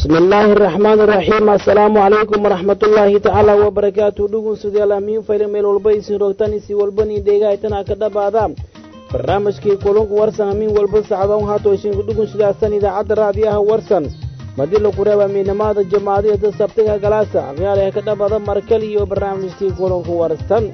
bismi illaahi araxmaan iraxiim assalaamu calaykum waraxmatullaahi tacaala wabarakaatu dhugunsudayaal amiin fayla meel walba isin rogtan isi walbani dheegahaytana ka dhabaada barnaamijkii kulunku warsan amiin walba sacdoon haato ishinku dhugunsidaasan idaacadda raadiyaha warsan madila kureeba miinamaada jamaacadiyada sabtiga galaasa aqyaalaha ka dhabaada markal iyo barnaamijkii kulunku warsan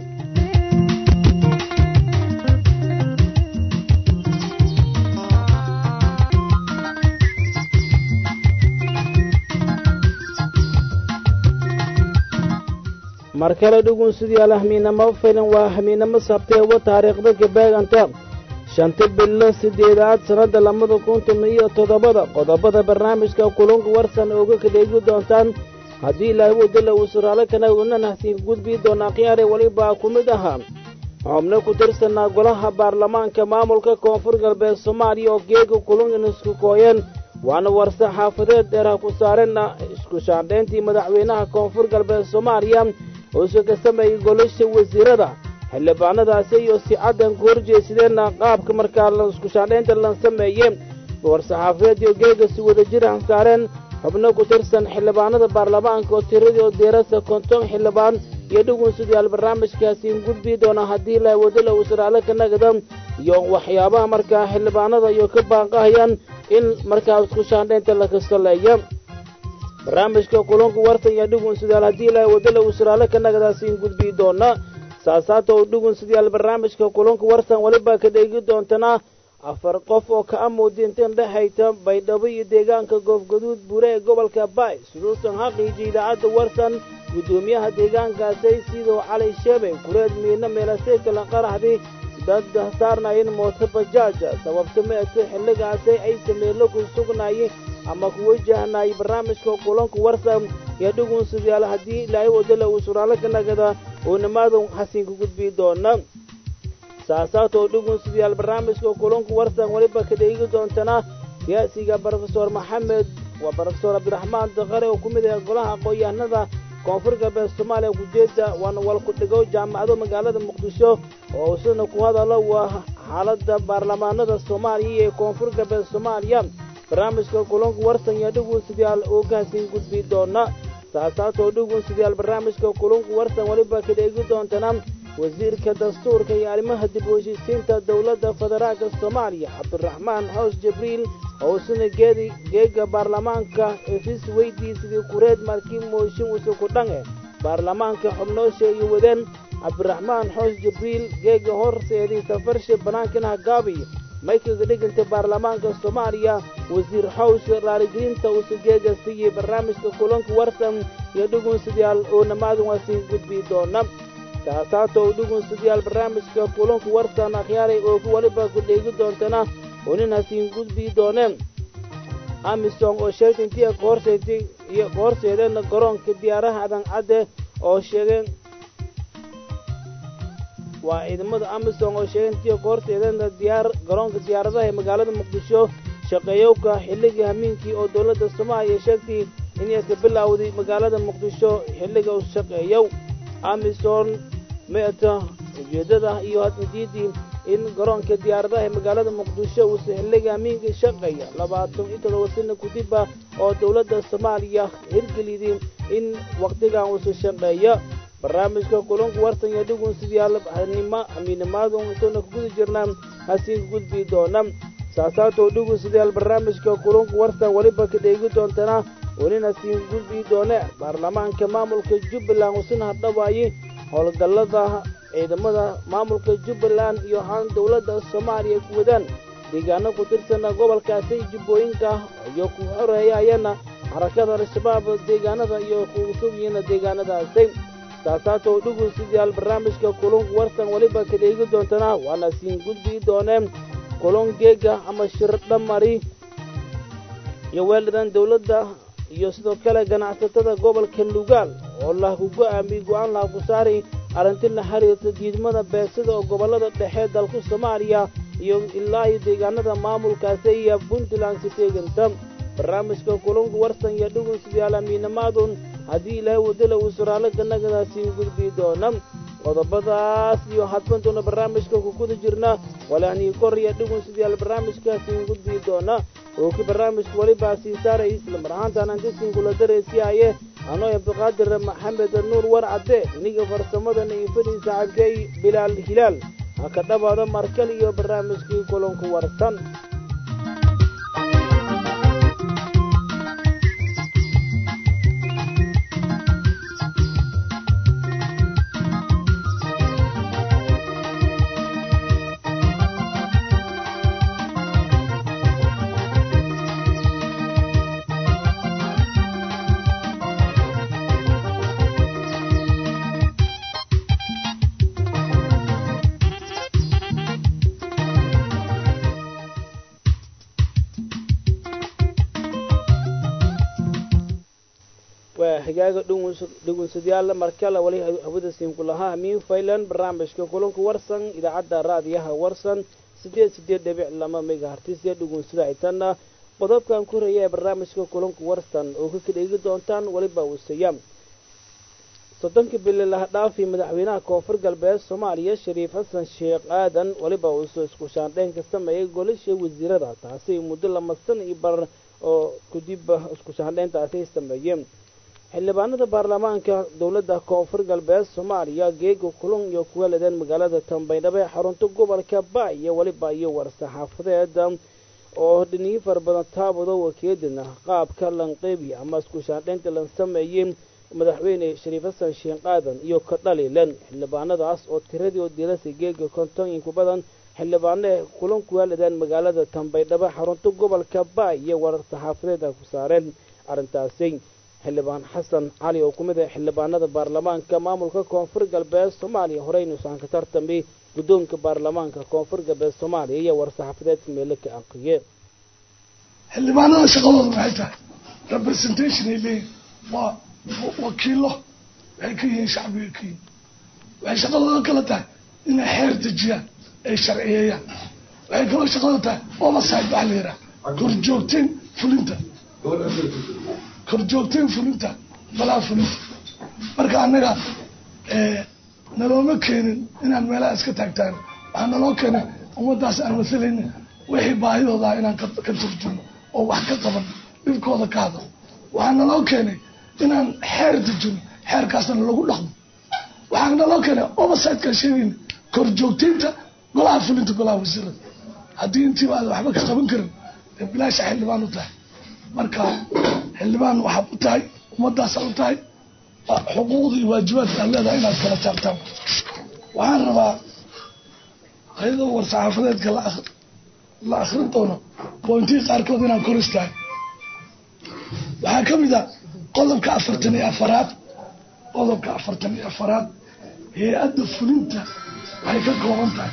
mar kale dhugunsidayaal hamiinamo filan waa hamiinamo sabteewa taariikhda gabaaganta shanta bilo siddeedaad sannadda labada kun toban iyo toddobada qodobada barnaamijka kulunka warsan ooga kadheegi doontaan haddii ilaahay wadala uu suraalo kana una nahsiin gudbii doonaa khiyaare welibaa ku mid ahaa xubno ku tirsanaa golaha baarlamaanka maamulka koonfur galbeed soomaaliya oo geega kulunkan isku kooyeen waana warse xaafadeed dheerha ku saarena isku shaandhayntii madaxweynaha koonfur galbeed soomaaliya uuse ka sameeyey golasha wasiirada xildhibaanadaasi iyo si caddan ku horjeesadeenna qaabka markaa isku shaandhaynta la sameeyey war-saxaafadeed iyo geega si wadajir ah saareen xubno ku tirsan xildhibaanada baarlamaanka oo tiradii oo diirasa konton xildhibaan iyo dhugunsidayaal barnaamijkaasiin gudbii doona haddii la wadala wasaraale ka nagada iyo waxyaabaha markaa xildhibaanada iyo ka baanqahayaan in markaa isku shaandhaynta la kasaleeya barnaamijka kulunka wartan iyo dhugunsidayaal haddii ilaahay wadala wasaraale ka nagadaasiin gudbii doona saasaata oo dhugunsidayaal barnaamijka kulunka wartan weliba ka dheegi doontana afar qof oo ka amuudintan dhexayta baydhabo iyo deegaanka goofgaduud buure ee gobolka baay suduusan xaqiiji idaacadda warsan guddoomiyaha deegaankaasay sidoo cali sheebe kureed miina meelasay kala qaraxday dad saarnaayeen mooto bajaaja sababta meese xilligaasay ay sameelo ku sugnaayey ama ku wajahnaayay barnaamijka kulanka warsan iyo dhugunsidayaal haddii ilaahay wadala uu suraalo ka nagada oo nimaada xasiinka gudbii doona saasaatoo dhugunsidayaal barnaamijka kulanku warsan weliba ka dheegi doontana siyaasiga brofesor maxamed waa brofesor cabdiraxmaan daqare oo ku mid ah golaha aqoon-yahanada koonfur galbeed soomaaliya kujeeda waana walku dhigo jaamacado magaalada muqdisho oo isana ku hadalo waa xaaladda baarlamaanada soomaaliya ee koonfur galbeed soomaaliya barnaamijka kulanku warsan iyo dhugunsidayaal oo kaasiin gudbii doona saasaatoo dhugunsidayaal barnaamijka kulunku warsan weliba ka dheegi doontana wasiirka dastuurka iyo arrimaha dib u heshiisiinta dowladda federaalka soomaaliya cabdiraxmaan xoos jibriil oo isna geedi geega baarlamaanka efis weydiisidii kureed markii mooshin usuku dhange baarlamaanka xubnoosha iyo wadeen cabdiraxmaan xoos jibriil geega horseedii safarshe bannaankana gaabi maykaga dhiganta baarlamaanka soomaaliya wasiir xows raaligelinta usa geega siiyey barnaamijka kulanka warsan iyo dhugunsidayaal oo namaadan waa sii gudbii doona saasaata oo dhugunsidayaal barnaamijka kulanku warsan akhyaaray oo weliba ku dheegi doontana oo nin hasiin gudbii dooneen amisom oo sheegtay intii ka horseetay iyo ka horseedeen garoonka diyaaraha adancadde oo sheegeen waa ciidamada amisom oo sheegay intii ka horseedeen diyaar garoonka diyaaradaha ee magaalada muqdisho shaqeeyowka xilligii hamiinkii oo dowladda soomaaliya sheegtay inay ka bilowday magaalada muqdisho xilliga u shaqeeyow amisom meeta ujeeddada iyo hadindiidii in garoonka diyaaradaha ee magaalada muqdisho uusa xilliga hamiinka shaqeeya labaatan iyo toddoba sano kudibba oo dowladda soomaaliya hirgelidii in wakhtigan uusa shaqeeya barnaamijka kulunka warsan iyo dhugunsidayaal amiinimaadu intuuna kaguda jirnaa hasiinka gudbii doona saasaatoo dhugunsidayaal barnaamijka kulunka warsan weliba ka dheegi doontana welina hasiinka gudbii doone baarlamaanka maamulka jubbaland usina hadhawaayey howlgallada ciidamada maamulka jubbaland iyo haan dowladda soomaaliya ku wadaan deegaano ku tirsana gobolkaasi jubbooyinka iyo ku xoreeyayana xarakada al-shabaab deegaanada iyo kugu sugyiina deegaanadaasi saasaatoo dhugunsidayaal barnaamijka kulunka warsan weliba ka dheegi doontana waana siin gudbii dooneen kulun geega ama shirdhamari iyo weeldadan dowladda iyo sidoo kale ganacsatada gobolka lugaal oo lahaku go'aamiyey go'aan laha ku saari arrinti la xiriirta diidmada beegsada oo gobollada dhexe dalka soomaaliya iyo ilaa iyo deegaanada maamulkaasi iyo puntland si teeganta barnaamijka kulunka warsan iyo dhugunsidayaal amiinamaadun haddii ilaahay wadala uu suraalo ganagadaasiin gudbii doona qodobadaas iyo hadbantuuna barnaamijka ku guda jirna walaanii koraya dhigun sidayaal barnaamijkaasi gudbii doona oo ki barnaamijka welibaa sii saaray isla mar ahaantaan antisinkula daraysiyaye anoo abdiqaadir maxamed nuur war cadde iniga farsamadana iyo fadhii saaxiibkay bilaal hilaal ha ka dhawaado markal iyo barnaamijkii kulanku warsan higaaga dhugunsadayaal markale wali hawada siinku lahaa miin faylan barnaamijka kulanku warsan idaacadda raadiyaha warsan sideed sideed dhibic lama megahartisya dhugunsada itanna qodobkan ku horaya ee barnaamijka kulanku warsan oo ka kadheegi doontaan weliba wasaya soddonkii bili laha dhaafi madaxweynaha koonfur galbeed soomaaliya shariif xasan sheekh aadan weliba uusoo isku shaandheyn ka sameeyay golasha wasiirada taasi muddo lama san iyo bar oo kadib isku shaandheyntaasi ay sameeyeen xildhibaanada baarlamaanka dowladda koonfur galbeed soomaaliya geega kulun iyo kuwa ledeen magaalada tambaydhabo ee xarunta gobolka ba iyo weliba iyo war-saxaafadeed oo dhiniyo fara badan taabado wakeedina qaabka lanqeybi ama isku shaandheynta lan sameeyey madaxweyne shariif xasan sheekh aadan iyo ka dhaliilan xildhibaanadaas oo tiradii oo diilasay geega kontooyinku badan xildhibaane kulan kuwa ledeen magaalada tambaydhabo xarunta gobolka ba iyo war-saxaafadeeda ku saareen arrintaasi xildhibaan xasan cali oo ku mid ah xildhibaanada baarlamaanka maamulka koonfur galbeed soomaaliya horeynuusan ka tartamay guddoonka baarlamaanka koonfur galbeed soomaaliya iyo war-saxaafadeedka meelo ka aqriye xildhibaanada shaqadooda maxay tahay representation ay leeyihin waa wakiilo waxay ka yihiin shacbiga ka yihin waxay shaqadooda kala tahay inay xeer dejiyaan ay sharciyeeyaan waxay kaloo shaqadooda tahay overside waxa la yidhaha korjoogteen fulinta korjoogteen fulinta balaa fulinta marka annaga nalooma keenin inaan meelaha iska taagtaan waxaa naloo keenay ummadaas aan masalayna wixii baahidoodaa inaan ka turjuno oo wax ka qaban dhibkooda ka hadal waxaa naloo keenay inaan xeer dejino xeerkaasna lagu dhaqmo waxaa naloo keenay oversidekaan sheegayna korjoogteynta golaha fulinta golaha wasiirada haddii intiiba aada waxba ka qaban karin dee bilaasha xildhibaan u tahay marka xildhibaan waxaad u tahay ummadaasaad u tahay xuquuqda iyo waajibaadka aad leedahay inaad kala taabtaan waxaan rabaa ayadoo war-saxaafadeedka la akrin doono bointii qaarkood inaan kor istaago waxaa ka mid a qodobka afartan iyo afaraad qodobka afartan iyo afaraad hay-adda fulinta waxay ka kooban tahay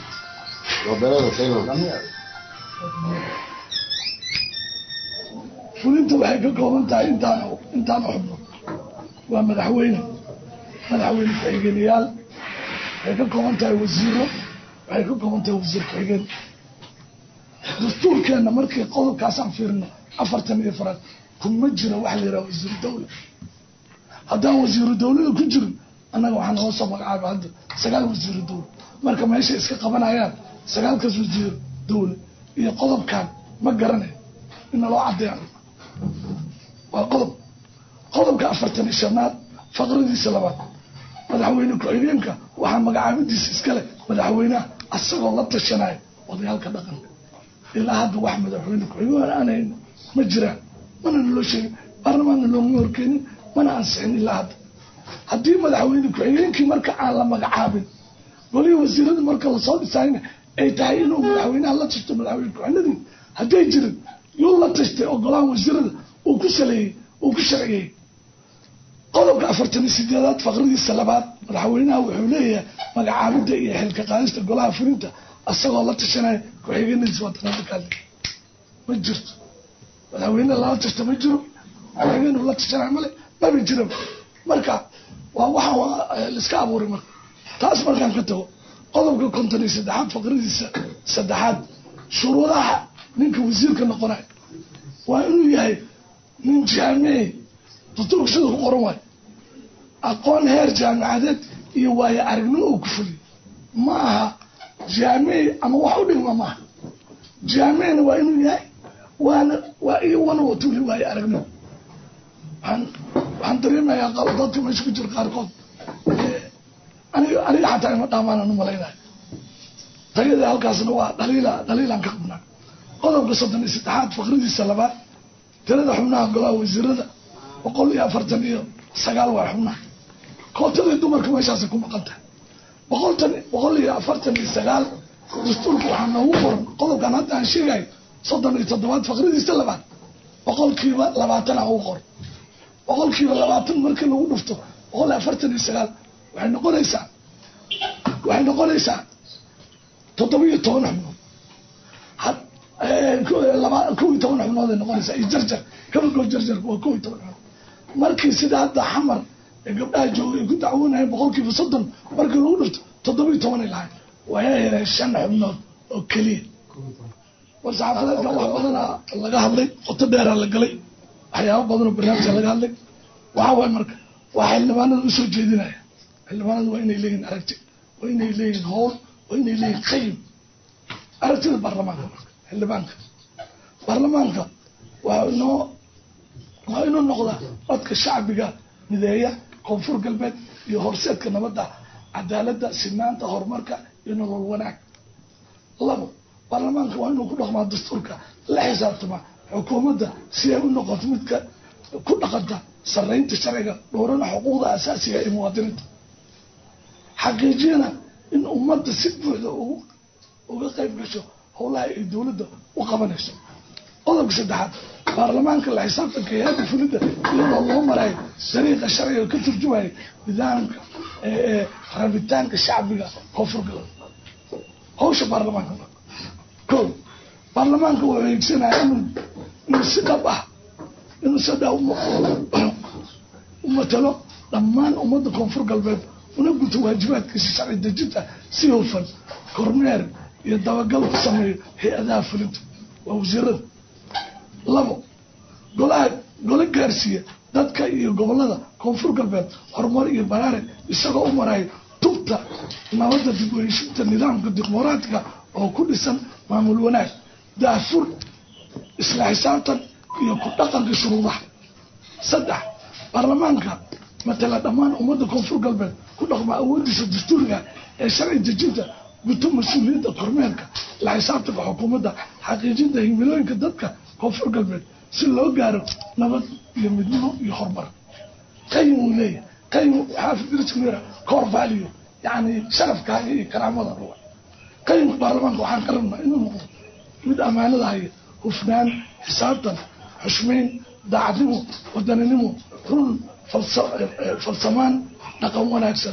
fulinta waxay ka kooban tahay intaan intaan xubno waa madaxweyne madaxweyne ku-xigeenayaal waxay ka kooban tahay wasiiro waxay ka kooban tahay wasiir ku-xigeen dastuurkeenna markii qodobkaasaan fiirino afartan iyo faraad kuma jira waxa la yidhaha wasiiru dawla haddaan wasiiru dawlada ku jirin annaga waxaa noo soo magacaaba hadda sagaal wasiiru dawla marka meeshay iska qabanayaan sagaalkaas wasiir dawla iyo qodobkan ma garanayo ina loo caddeeya waa qodob qodobka afartan iyo shanaad faqradiisa labaad madaxweyne ku-xigeenka waxaa magacaabadiisa iskale madaxweyneha asagoo la tashanaya odayaalka dhaqanka ilaa hadda wax madaxweyne ku-xigeen aanhayn ma jiraan mana naloo sheegin baarlamaanna loogama horkeenin mana ansixin ilaa hadda haddii madaxweyne ku-xigeenkii marka aan la magacaabin golihii wasiirada marka lasoo dhisaayna ay tahay inuu madaxweynaha la tashto madaxweyne ku-xigeenadii hadday jirin yuu la tashtay ogolaha wasiirada uu ku saleeyey uu ku sharciyey qodobka afartan iyo sideedaad faqradiisa labaad madaxweynaha wuxuu leeyahay magacaabida iyo xilka qaadista golaha fulinta asagoo la tashanaya ku-xigeenadiisa waa tanadakaale ma jirto madaxweyne lala tashta ma jiro ku-xigeen la tashanaya male maba jiraba marka waa waxa laiska abuuray marka taas markaan ka tago qodobka konton iyo saddexaad faqradiisa saddexaad shuruudaha ninka wasiirka noqonayo waa inuu yahay nin jaamici dastuurka sida ku qoran waayo aqoon heer jaamicadeed iyo waayo aragnimo uu ku fuliyo ma aha jaamici ama wax u dhigma maaha jaamicna waa inuu yahay waana waa iyo wana watuli waayo aragnimo waxaan waxaan dareemayaa qa- dadka meesha ku jira qaarkood aniga aniga xataa ima dhaamaanaan umalaynayo tayada halkaasna waa dhaliila dhaliilaan ka qabnaa qodobka soddon iyo saddexaad faqridiisa labaad tirada xubnaha golaha wasiirada boqol iyo afartan iyo sagaal waa xubnaha kootadii dumarka meeshaasay ku maqan tahay boqoltan boqol iyo afartan iyo sagaal dastuurka waxaa noogu qoran qodobkan hadda aan sheegayo soddon iyo toddobaad faqridiisa labaad boqolkiiba labaatan aan ugu qoran boqolkiiba labaatan markii lagu dhufto boqol iyo afartan iyo sagaal waxay noqonaysaa waxay noqonaysaa toddoba iyo toban xubnood had laba kow iyo toban xubnood ay noqonaysaa iyo jarjar kabagoo jarjarka waa kow iyo toban xubnood markii sida hadda xamar ee gabdhaha joogay ay ku dacwoonayeen boqolkiiba soddon markii lagu dhufto toddoba iyo toban ay lahayn waxay heleen shan xubnood oo keliya war saxaafadeedka wax badana laga hadlay qoto dheeraa la galay waxyaabo badanoo barnaamijka laga hadlay waxaa waay marka waa xildhibaanada usoo jeedinaya xildhibaanadu waa inay leeyihin aragti waa inay leeyihin howl waa inay leeyihin qayim aragtida baarlamaanka marka xildhibaanka baarlamaanka waa inoo waa inuu noqdaa codka shacbiga mideeya koonfur galbeed iyo horseedka nabadda cadaaladda sinaanta horumarka iyo nolol wanaag labo baarlamaanka waa inuu ku dhaqmaa dastuurka la xisaabtama xukuumadda si ay u noqoto midka ku dhaqanta saraynta sharciga dhowrana xuquuqda asaasiga ee muwaadiniinta xaqiijiyana in ummadda si buuxda ugu uga qayb gasho howlaha ay dowladda u qabanayso qodobka saddexaad baarlamaanka la xisaabtanka hay-adda fulidda iyadoo loo marayo dariiqa sharciga ka turjumaya nidaamka ee rabitaanka shacbiga koonfur galbeed hawsha baarlamaanka ko baarlamaanka wuxuu eegsanaya inuu inuu si dhab ah inuu si dhab u matalo dhammaan ummadda koonfur galbeed una guto waajibaadkiisa sharci dejinta si hufan kormeer iyo dabagal ku sameeyo hay-adaha fulinta waa wasiirada labo golaha golo gaarsiiya dadka iyo gobolada koonfur galbeed horumar iyo baraare isagoo u marayo tubta nabadda dib u heshinta nidaamka dimuqraatiga oo ku dhisan maamul wanaag daafur isla xisaabtan iyo ku dhaqanka shuruudaha saddex baarlamaanka matala dhammaan ummadda koonfur galbeed ku dhaqma awoodiisa dastuuriga ee sharci dejinta guto mas-uuliyadda kormeerka la xisaabtanka xukuumadda xaqiijinta himilooyinka dadka koonfur galbeed si loo gaaro nabad iyo midnimo iyo horumar qayim uu leeyahay qayim xaafid birjmira core value yani sharafkaaga iyo karaamada ruwa qayimka baarlamaanka waxaan ka rabnaa inuu noqdo mid ammaanada haya hufnaan xisaabtan xushmeyn daacadnimo wadaninimo run falsamaan dhaqan wanaagsan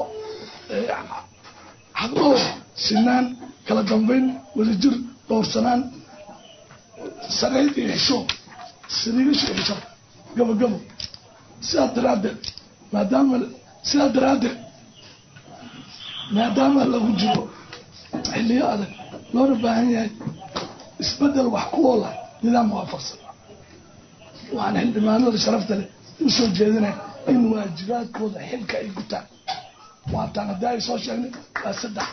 xaqdhoor sinaan kala dambeyn wadajir dhowrsanaan sareyd iyo xisho sariigasho iyo xisho gabagabo sidaa daraaddeed maadaama sidaa daraaddeed maadaama lagu jiro xilliyo adag loona baahan yahay isbedel wax ku oola nidaam waafaqsan waxaan xildhibaanada sharafta leh usoo jeedinaya in waajibaadkooda xilka ay gutaan waataan haddii ay soo sheegnay waa saddex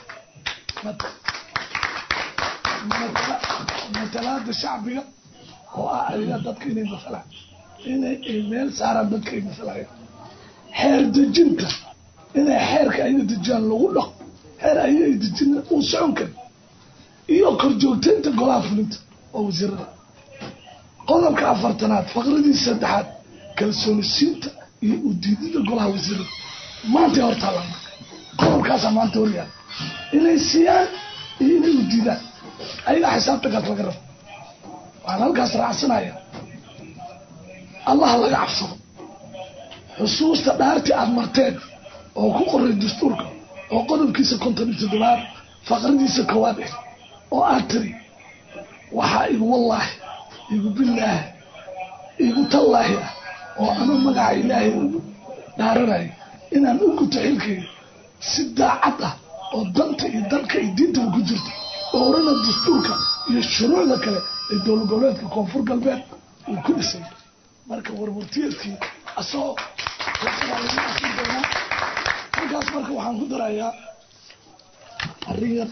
matalaada shacbiga oo ah ayaga dadka inay masalaan inay meel saaraan dadka ay masalayaan xeer dejinta inay xeerka ayaga dejiyaan lagu dhaqo xeer ayaga ay dejin uu socon karin iyo korjoogtaynta golaha fulinta oo wasiirada qodobka afartanaad faqradii saddexaad kalsooni siinta iyo udiidida golaha wasiirada maantay hortaalaan qodobkaasaa maanta horyaala inay siiyaan iyo inay udiidaan ayagaa xisaabtankaas laga rabo waxaan halkaas raacsanaya allah laga cabsado xusuusta dhaartii aada marteen oo ku qoray dastuurka oo qodobkiisa konton iyo toddobaad faqradiisa koowaad eh oo aad tiri waxaa igu wallaahi igu billaahi igu tallaahi ah oo ama magaca ilaahay ugu dhaaranayo inaan u guto xilkayga si daacad ah oo danta iyo dalka iyo diintaba ku jirto dhowrana dastuurka iyo shuruucda kale ee dowlad goboleedka koonfur galbeed uu ku dhisay marka warwartiyeedkii asagoo doonaa halkaas marka waxaan ku darayaa arrin yar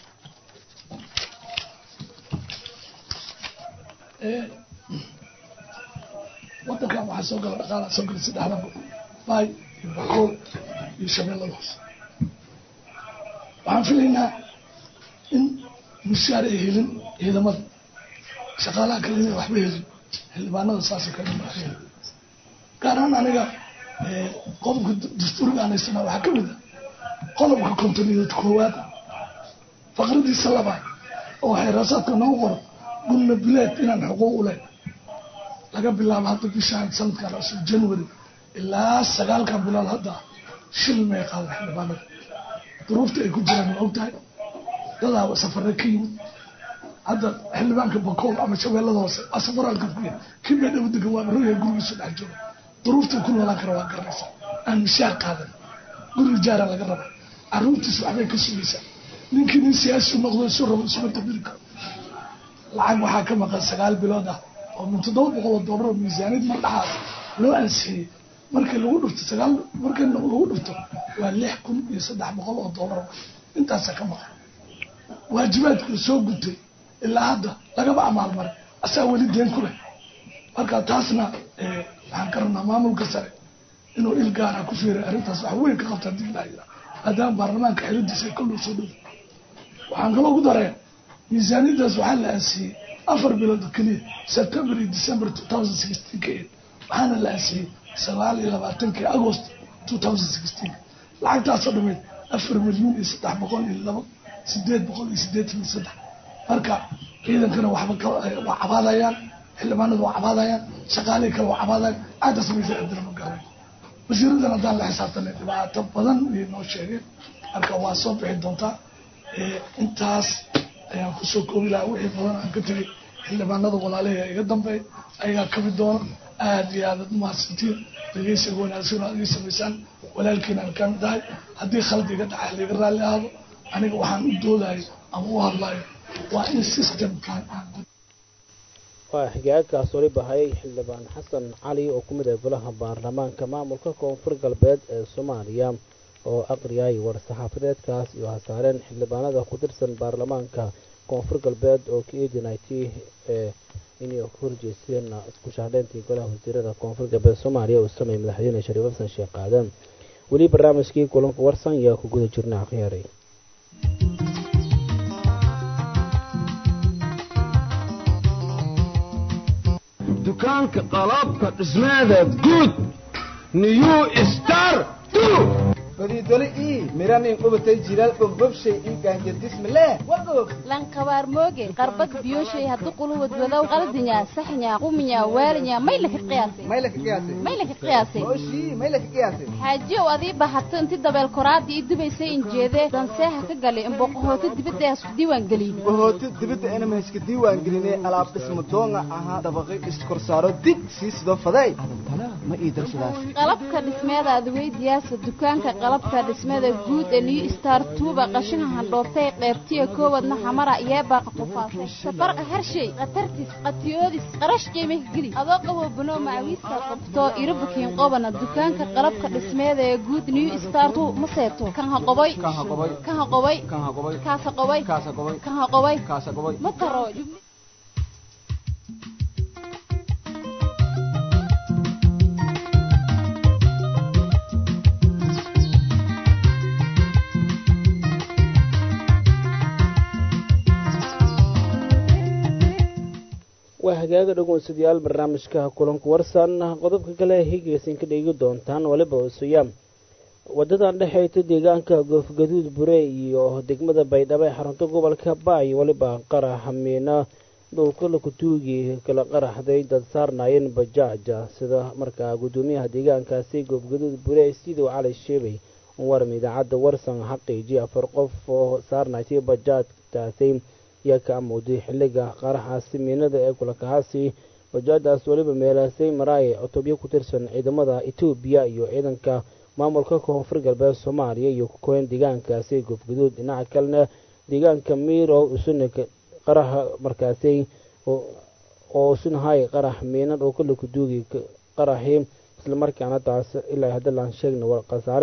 wadankan waxaa soo gala dhaqaala soo gala saddexda baay iyo bakool iyo shabeellada hoose waxaan filaynaa in mushaar ay helin ciidamada shaqaalaha kale inay waxba helin xildhibaanada saasoo kale ma helin gaar ahaan aniga qodobka dastuuriga aan haysanaa waxaa kamid a qodobka kontoniyood koowaad faqradiisa labaad oo xeeraasaadka noogu qoran gulna bileed inaan xuquuq u leh laga bilaabo hadda bishaan sanadkan cusub january ilaa sagaalkan bilood hadda shil may qaada xildhibaanada duruufta ay ku jiraan ma ogtahay dadaa safare ka yimid hadda xildhibaanka bakool ama shabeellada hoose waa safaraalka kuya kii baa dhawo degan waa roya gurigiisu dhex jooga duruufta ku noolaan kara waa garanaysa aan mishaar qaadan guri jaara laga raba caruurtiis waxbay ka sugaysaa ninkii nin siyaasi noqdo isu rabo isuma dabiri karo lacag waxaa ka maqan sagaal bilood ah oo min toddoba boqol oo doolar oo miisaaniyad mardhaxaas loo ansixiyey markii lagu dhufto sagaal markii lagu dhufto waa lix kun iyo saddex boqol oo doolar intaasa ka maqan waajibaadkuu soo gutay ilaa hadda lagaba amaalmaray asaa weli deen ku leh marka taasna waxaan ka rabnaa maamulka sare inuu il gaara ku fiiray arrintaas wax weyn ka qabtaa dib laa yira maadaama baarlamaanka xilidiisa ay kolluu soo dhow waxaan kaloo ku daraya miisaaniyadaas waxaa la aansiiyey afar bilood oo keliya september iyo december two thousand sixteen ka eed waxaana la aansiiyey sagaal iyo labaatankii agost two thousand sixteen lacagtaasoo dhameyd afar milyan iyo saddex boqol iyo labo sideed boqol iyo sideetan iyo saddex marka ciidankana waxba waa cabaadayaan xildhibaanadu waa cabaadayaan shaqaalihii kale waa cabaadayaan aada samaysa adina ma garan wasiiradan haddaan la xisaabtanay dhibaato badan ayay noo sheegeen marka waa soo bixi doontaa intaas ayaan kusoo koobi lahaa wixii badan aan ka tegay xildhibaanada walaalaha iga dambeey ayaa kamid doona aada iyo aadaad umahadsantiin dhegeysiga wanaagsan aad ii samaysaan walaalkiin aan kamid ahay haddii khaldi iga dhaca laga raalli ahaado aniga waxaan u doodayo ama u hadlayo waa in systemkan aan waa xigaagaas wali bahayay xildhibaan xasan cali oo ku mid ah golaha baarlamaanka maamulka koonfur galbeed ee soomaaliya oo aqriyay war-saxaafadeedkaas iyo hasaareen xildhibaanada ku tirsan baarlamaanka koonfur galbeed oo ka eedinaytay ee inay ku horjeesteen isku shaandheyntii golaha wasiirada koonfur galbeed soomaaliya uu sameeyey madaxweyne shariif xasan sheekh qaadan weli barnaamijkii kulanka warsan ayaa ku guda jirna akhyaray dukaanka qalabka dhismeeda guud new star fadiidole ii miranin qubatay jilaal bogbobshay ii gaanjadismale wagoog lankabaar mooge qarbad biyoshay haddu quluwad wadow qaldinya saxnya quminya waalinya maylaka qiyaasay maylaka qiyaasay maylaka qiyaasay mooshii maylaka qiyaasay xaajiyow adii bahato inti dabeel koraadii ii dubaysay injeedee danseeha ka galay imboqohooti dibadda ee isku diiwaan geliyey bahooti dibadda inama iska diiwaan gelinay alaab dhisma doonga ahaa dabaqay iskorsaaro dig sii sido faday adantana ma ii darsadaas qalabka dhismeeda adweydiyaasa dukaanka qalabka dhismada guud ee new star tuuba qashinka handhoobtay qeybtiya koowadna xamara yeebaaqa tufaasay safarqa harshay khatartis qatiyoodis qarash qiimih geli adoo qabo banoo macawiista qabto irabukiin qobana dukaanka qalabka dhismeeda ee guud new star tu ma seeto kan ha qoboy kan ha qoboy kaasa qoboy kan ha qoboy ma taro waa hagaaga dhageystayaal barnaamijka kulanku warsan qodobka kale higeysan ka dhegi doontaan waliba usuya wadadan dhexeyta deegaanka goofgaduud bure iyo degmada baydhabo ee xarunta gobolka baay waliba qarax miina dhulka lakutuugi kala qaraxday dad saarnaayeen bajaaja sida markaa gudoomiyaha deegaankaasi goofgaduud bure siduu cali sheebay waram idaacadda warsan xaqiiji afar qof oo saarnaysay bajaajtaasi yaa ka amooday xiliga qaraxaasi miinada ee kulakahaasi bajaadaas weliba meelaasay maraaye cutubyo ku tirsan ciidamada etoobiya iyo ciidanka maamulka koonfur galbeed soomaaliya iyo kukoyn deegaankaasi goofguduud dhinaca kalena deegaanka miiro usuna qaraxa markaasi oo usunahay qarax miina dhulka lakuduugi qaraxii islamarkaana taas ilaa hadda laan sheegna war khasaare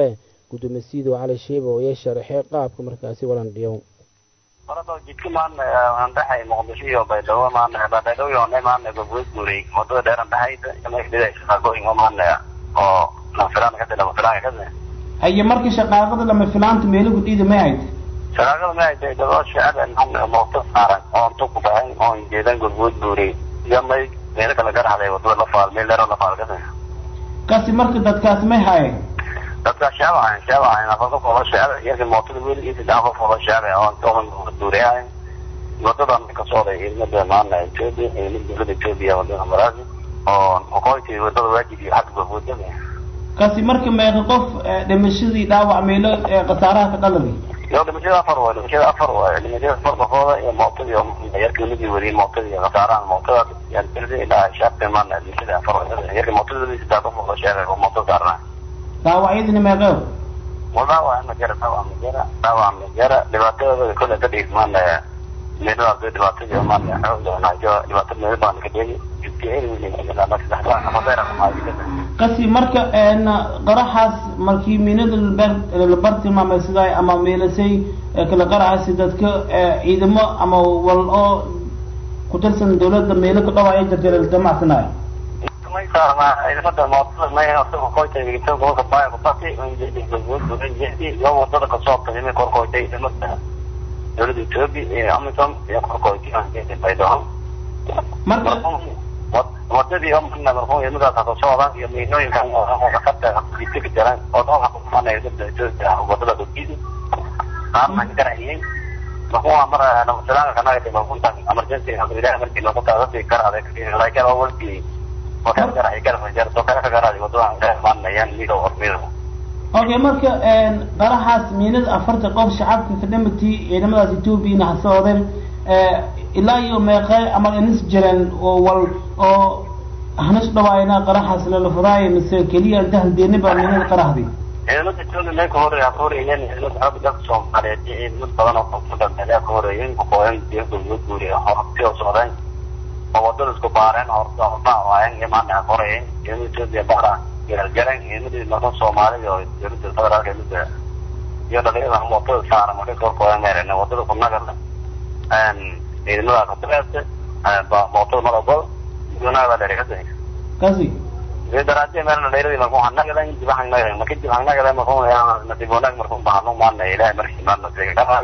guddoomiyasiido cali sheeba oo iya sharaxay qaabka markaasi walandhiyow horada jidka maana aan dhaxay muqdisho iyo baydhabo maana baydhabo iyo ne maana gobgood guuray wadada dheeran dhaxayda imaydhida shaqooyin oo maana oo nafilaan ka dila nafilaan ka dila haye markii shaqaaqada lama filaanta meelo gudhiida may hayd shaqaaqada ma hayday daba shacab maana mooto saaran oo intu ku baxay oo jeedan gobgood guuray iyo may meelo kala garaxday wadada la faal meel dheer la faal ka dila kasi marka dadkaasi may haayeen dadka shacab ahayn shacab ahayn afar qof oo shacab yarka mootada weligiisa dhan qof oo shacab ah oo intuu duuriyay wadadan ka socday ilmada maana Ethiopia ilmada dowladda Ethiopia wadada Marazi oo qoqoyti wadada waajib iyo xadba wadada kasi marka meeqa qof dhimashadii dhaawac meelo khasaaraha ka dhaladay iyo dhimashada afar waa dhimashada afar waa dhimashada afar qofooda iyo mootada iyo yarka ilmadii weli mootada iyo khasaaraha mootada yani tirada ilaa shacabka maana dhimashada afar waa yarka mootada weli saddex qof oo shacab oo mootada saarnaa dhaawacyadina meeqew dhaawac ma jira dhaawac ma jira dhaawac ma jira dhibaatadooda kole ka dhig maana meelahaas dhibaatadii maana xoogdoonajo dhibaato meel baan ka dhigi kasi marka qaraxaas markii miinada la bartilmaamay sidaa ama meelasay kala qaraxaasi dadka ciidamo ama wal oo ku tirsan dawladda meelo ka dhawaaya jirta la damacsanaayo may saarna ciidamada mootada may asaga qoyta igito gobolka baaya kubati iyo wadada kasoo tagimay korkoytay ciidamada dowladda ethiopia iyo amisom iyo korkoytay baydhabo marka wadadii oo mana marxuum ciidamadaas haka socdaan iyo miinooyinka khatarta jidka ka jiraan oo dhan waxa kumanaya dowladda ethiopia wadada dogidi qaarna ka garayay marxuuma mar namasalaanka kanaga timakuntan emergency amrilaha markii loogu taadasi karaaday laakiin oo walkii okay marka qaraxaas miinada afarta qof shacabka ka dhamatii ciidamadaas ethoobiana ha socdeen ilaa iyo meeqe ama inis jireen oo wal oo hanis dhawaayna qaraxaas lala furaayo mise keliya dahaldeeniba miinada qaraxdi ciidamada etoobiya mee ka horeeya ka horeeyeen ciidamada xooga dalka soomaaliyeed iyo ciidamad badan oo koonfurta meelaha ka horeeyeen kuqooyan diyadooda guuriya horabti oo socdeen oo wadada isku baareen horta horta waayeen iyo maanta qorayeen ciidamada Ethiopia baara gargaran ciidamadii marka Soomaalida oo dowladda federaalka midda iyo dhalinyarada mootada saaran markay kor kooyaan meereen wadada ku nagar een ciidamada ka tabeete ba mootada malabo duna wala reegatay kasi ee daraadii meerna dhalinyarada markuu hanaga in dibahan naga markii dibahan naga markuu yaa natiiboonag markuu baahno maana ilaahay markii maana seega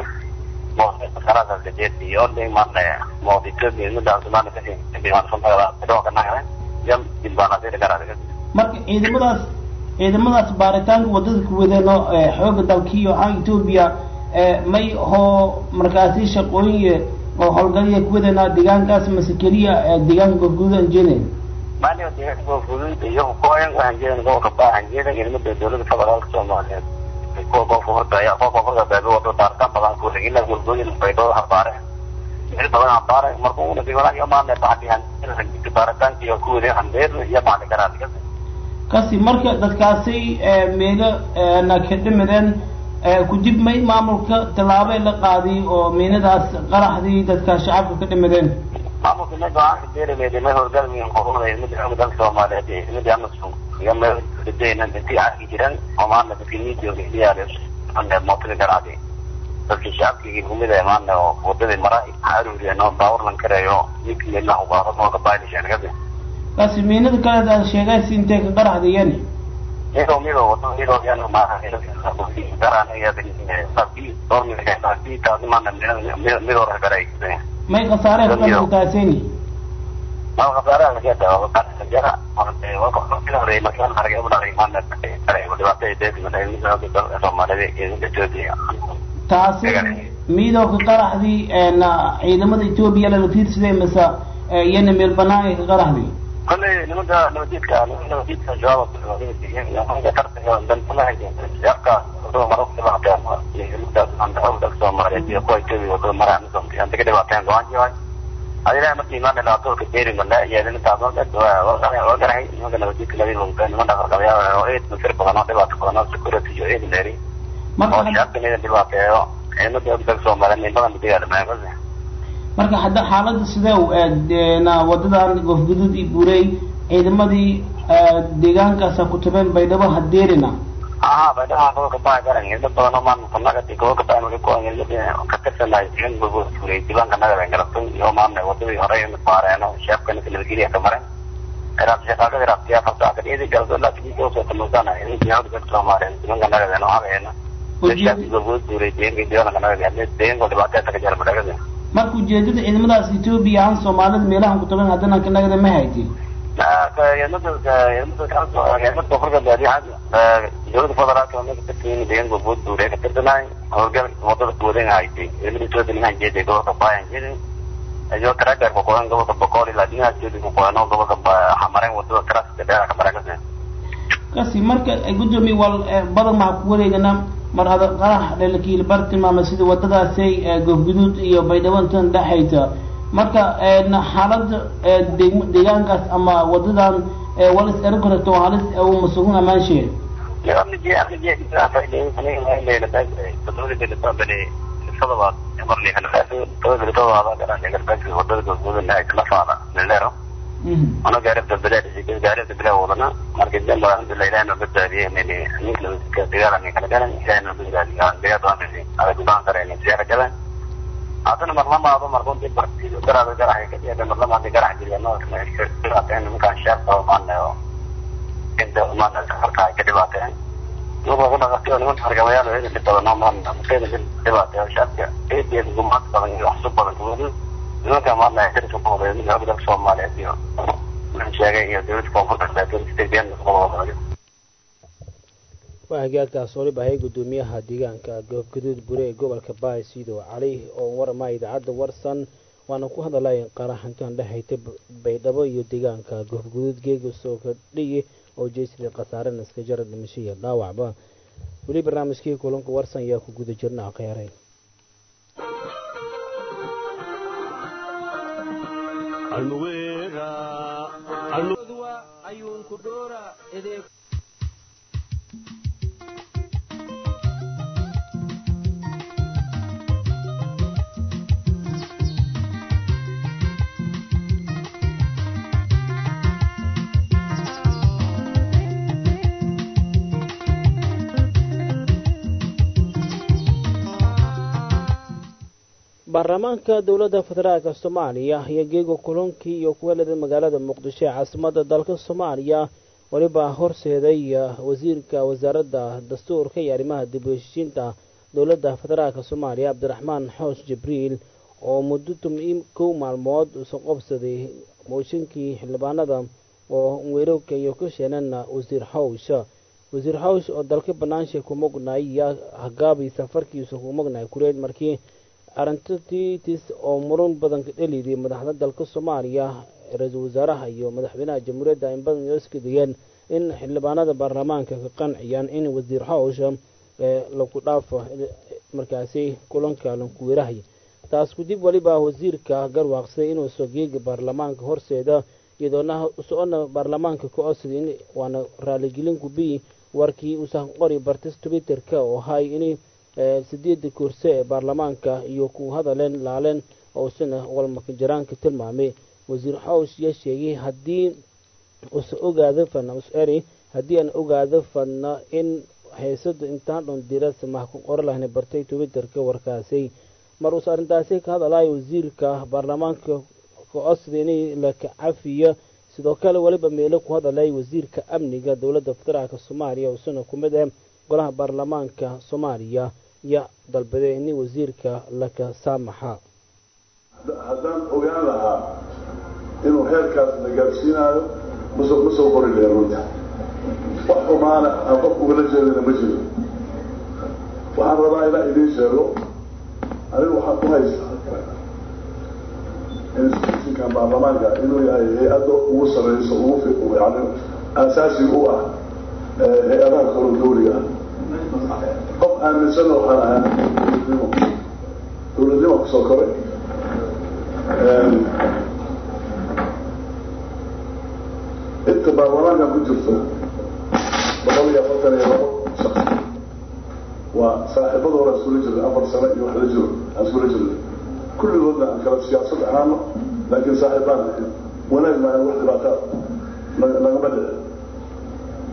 karada jeeti iyo de maana moodito midda Soomaaliya ka dhigay waan soo tagay sidoo kale naga yam dilbaana de karada marka ciidamadaas ciidamadaas baaritaanka wadada ku wadeeno xooga dalkiiyo aan Ethiopia may hoo markaasi shaqooyin oo howlgalaya ku wadeena deegaankaas mase keliya deegaanka guudan jeedeen maaliyo deegaanka guudan iyo kooyan waxaan jeedin gobolka baahan jeedin ciidamada dowladda federaalka Soomaaliyeed kuwa gobolka horta ayaa kuwa gobolka baabi wado taartan badan ku dhigin ilaa gurgooyin baydhoo habaare meel badan habaare markuu una diiwaanka iyo maanta baxdiyan baaritaanka iyo kuwii handeer iyo maanta garaadka kasi marka dadkaasi meelo na ka dhimadeen kudib may maamulka tallaabo la qaadiy oo miinadaas qaraxdii dadka shacabka ka dhimadeen maamulka ma go-aanka beeraleeda ma howlgalmiyan qobolada midda xooga dalka soomaaliyeed midda amason iyo meel dadayna dadkii arki jiran oo maanta dadkii miidiyooga iyaale ande mootada garaadi dadkii shacabkii gumida maanta oo wadadii mara aruuriyeen oo baawar lan kareeyo ninki meelaha ubaaro mooga baaylishaan kadi kasi miinada kale aad sheegaysi intee ka qaraxdayeen iyadoo midoo wado iyadoo yaanu maaha garaan iyada sabi dormi sabi taasi maanta midoo ragaray may khasaaree ku dhalataaseni mal khasaaraha laga dawo jara marka hore markaan argay u dhalay maanta dhibaatada deesimada soomaalida iyo ethiopia taasi midoo ka qaraxdii ciidamada ethiopia lala fiirsaday mase iyana meel banaan ay ka qaraxday kolley nimada nabadiidka nabadiidka jawaab tartanka soomaaliyeed iyo kuwa ethiopia wadada mara anta ka dhibaateen go-aan jiray adilaha markii imaan dhibaato ka beeri mala iyadina taasoo dad waa garahay nimanka nabadiidka labada wogta niman dhaqaqabayaa oo eed masir badan oo dhibaato badan oo security iyo eed leeri oo shacabka mida dhibaateeyo ciidamada dalka soomaaliyeed nin badan bidigaa dhamaamasa marka hadda xaaladda sidee na wadadan goofguduud iyo buurey ciidamadii deegaankaasa ku tabeen baydhabo hadeerina aha baydhaha gobolka baa garan dad badan oo maamulka nagadi gobolka baa marka ku angeliyada ka tirsanahay deegaan gobolka fuulay diiwaanka nagada ay garatay iyo maamulka wadadii hore ee maareeno sheefkana nabadgelya ka maray iraad shaqaaqada iraadtiya farta ka dhidi galdo laakiin iyo soo tamusana in diyaar ka soo maareen diiwaanka nagada noo habeena sheefkii gobolka fuulay deegaanka diiwaanka nagada deegaanka dhibaatada ka jira madagada marka ujeedada ciidamadaas etoobiya aan soomaalida meelahan ku tagan haddana ka nagada ma haytay dowlada federaalka maka tirsan deegaanka guud buure ka tirsanay howlgal wadada kuwadan haytay ciidamada etoobiya ninkan jeeday gobolka bayan jeeday iyo taragar ku qoran gobolka boqol ilaa dhinaca jeeday ku qoran gobolka xamareen wadada taraska dheer ka marakasay kasi marka gudoomiye wal badan maxaa ku wareegana mar hada qarax dhelakiil bar tilmaamay sida wadadaasay goofguduud iyo baydhabantan dhexayta marka xaalada deegaankaas ama wadadan walis eri karto halis uu masugun amaansheed ana gaaribta bilaad gaaribta bilaa wadana marka dambe alhamdulillah ilahay noo badbaadiyey mini ninka dagaalan kala galan ilahay noo badbaadiyey aan dagaal doonay ada gudaan kareen siyaara galan haddana marlamaado markunti bartido garaada garaxa ka dhiyada marlamaadi garax jiriya noo dhibaateen nimankaan sheekta maanayo inta maana safarka ay ka dhibaateen nuba ku dhaqatiyo niman hargamayaal eeda dhib badan oo maana mukayda dhibaateyo sheekka eedeeda gumaad badan iyo waxsub badan kuwadu nimanka maana dariska ku horeeya mid dalka soomaaliyeed iyo maxaan sheegay iyo dowladda koonfurta saatiristebeen waa hagaagtaas waliba hay gudoomiyaha deegaanka goobgaduud bure ee gobolka baay siidow cali oo warama idaacadda warsan waana ku hadalay qaraxintan dhexayta baydhabo iyo deegaanka goobgaduud geega soo kordhiye oo jeysida khasaaren iska jara dhimasho iyo dhaawacba weli barnaamijkii kulanka warsan ayaa ku guda jirna akheereen baarlamaanka dowladda federaalk soomaaliya ayaa geega kulankii iyo kuwelada magaalada muqdisho ee caasimada dalka soomaaliya weliba horseeday wasiirka wasaaradda dastuurka iyo arrimaha dib u heshiisiinta dowladda federaalk soomaaliya cabdiraxmaan xoosh jibriil oo muddo tum- kow maalmood usan qobsaday mooshinkii xildhibaanada oo weerarka iyo ka sheenana wasiir xawsh wasiir xawsh oo dalka banaansha ku mognaay yaa hagaabay safarkiisa ku mognaay kureed markii arintatitis oo muran badan ka dheliday madaxda dalka soomaaliya ra-iisul wasaaraha iyo madaxweynaha jamhuuriyadda in badan oo iska digeen in xildhibaanada baarlamaanka ka qanciyaan in wasiir xawsha lagu dhaafo markaasi kulanka lankuweerahay taas kudib weliba wasiirka garwaaqsaday inuu sogeega baarlamaanka horseeda iyadoona socona baarlamaanka ka codsaday waana raaligelin kubi warkii uusan qori bartis twitterka oo ahay in sideeda kurse ee baarlamaanka iyo ku hadaleen laaleen oo isna walmakajaraanka tilmaamay wasiir xawsh yaa sheegay haddii usa ogaado fana us-eri haddii aan ogaado fadna in haysada intaan dhon dirasa maha ku qora lahna bartay twitterka warkaasay mar uus arrintaasi ka hadalayo wasiirka baarlamaanka ka codsaday in la cafiyo sidoo kale weliba meelo ku hadalay wasiirka amniga dowladda federaalk soomaaliya oo isna ku mid ah golaha baarlamaanka soomaaliya ya dalbaday in wasiirka laka saamaxa haddaan ogaan lahaa inuu heerkaas la gaarsiinaayo masoo ma soo qori lahen runta wax xumaana aan qof ugala jeedana ma jiro waxaan rabaa inaan idiin sheego anigu waxaan ku haystaa institutionkan baarlamaanka inuu yahay hay-adda ugu sareyso ugu yani aasaasi u ah hay-adaha kalo dawliga ah qof aaminsan waxaan ahaa dowladnimo dowladnimo kusoo koray inta baarlamaankan ku jirto boqol iyo afartan iyo labo shaqsi waa saaxiibada hore iskula jirna afar sano iyo wax la jiro aan iskula jirna kulligoodna aan kala siyaasad ahaano laakiin saaxiibaan wanaag maahan wax dhibaataa nagama dhici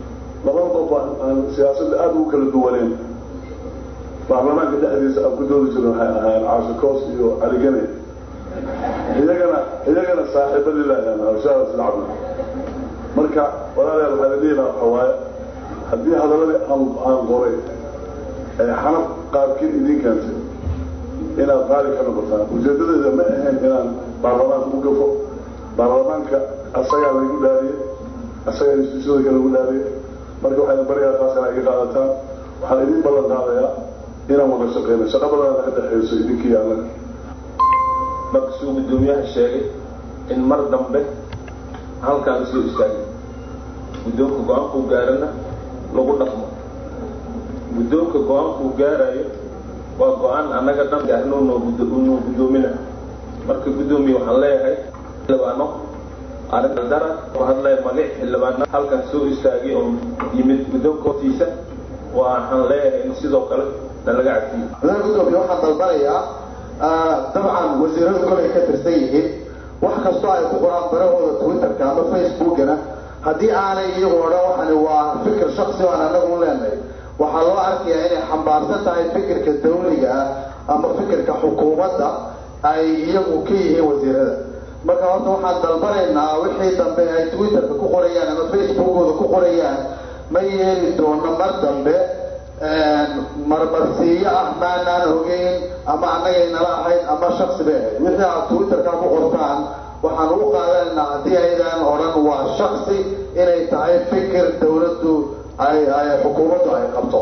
labada qof aan siyaasadda aada ugu kala duwaneen baarlamaanka dhexdiisa aan ku doodi jirin waxay ahaayeen caasho koos iyo caligane iyagana iyagana saaxiibo lilaahiyaan hawshaada sida cabdi marka walaalayaal waxaa la dhihi lahaa waxa waaye haddii hadaladii aan aan qoray ee xanaf qaarkiin idiin keentay inaad qaali ka noqotaan ujeedadeeda ma ahayn inaan baarlamaanka u gafo baarlamaanka asagaa laygu dhaariyey asagaa instituusyada kale lagu dhaariyey marka waxayna barigaa taas inaa iga qaadataan waxaan idin ballan qaadayaa inaan wada shaqeyno shaqo badan naga dhexeyso idinkii annaga markasuu guddoomiyaha sheegay in mar dambe halkaan soo istaagay guddoonka go-aankuu gaarana lagu dhaqmo guddoonka go-aankuu gaarayo waa go-aan annaga dhan gaarno noo noo guddoomina marka guddoomiye waxaan leeyahay xildhibaano arrin dara ku hadlaya magac xildhibaano halkaan soo istaagay oo yimid guddoonka hortiisa waxaan leeyahay in sidoo kale nalaga cafiyo madaxa guddoomiye waxaan dalbanayaa dabcan wasiiradu kolay ka tirsan yihiin wax kastoo ay ku qoraan barahooda twitterka ama facebookana haddii aanay iyagu odhan waxani waa fikir shaksi aan anagu leenahay waxaa loo arkayaa inay xambaarsan tahay fikirka dawliga ah ama fikirka xukuumadda ay iyagu ka yihiin wasiirada marka horta waxaan dalbanaynaa wixii dambe ay twitterka ku qorayaan ama facebookooda ku qorayaan ma yeeli doono mar dambe marmarsiiyo ah maanaan ogeyn ama annagay nala ahayd ama shaksi bay ahayd wixii aad twitterka ku qortaan waxaan ugu qaadanaynaa haddii aydan odhan waa shaksi inay tahay fikir dawladdu ay ay xukuumaddu ay qabto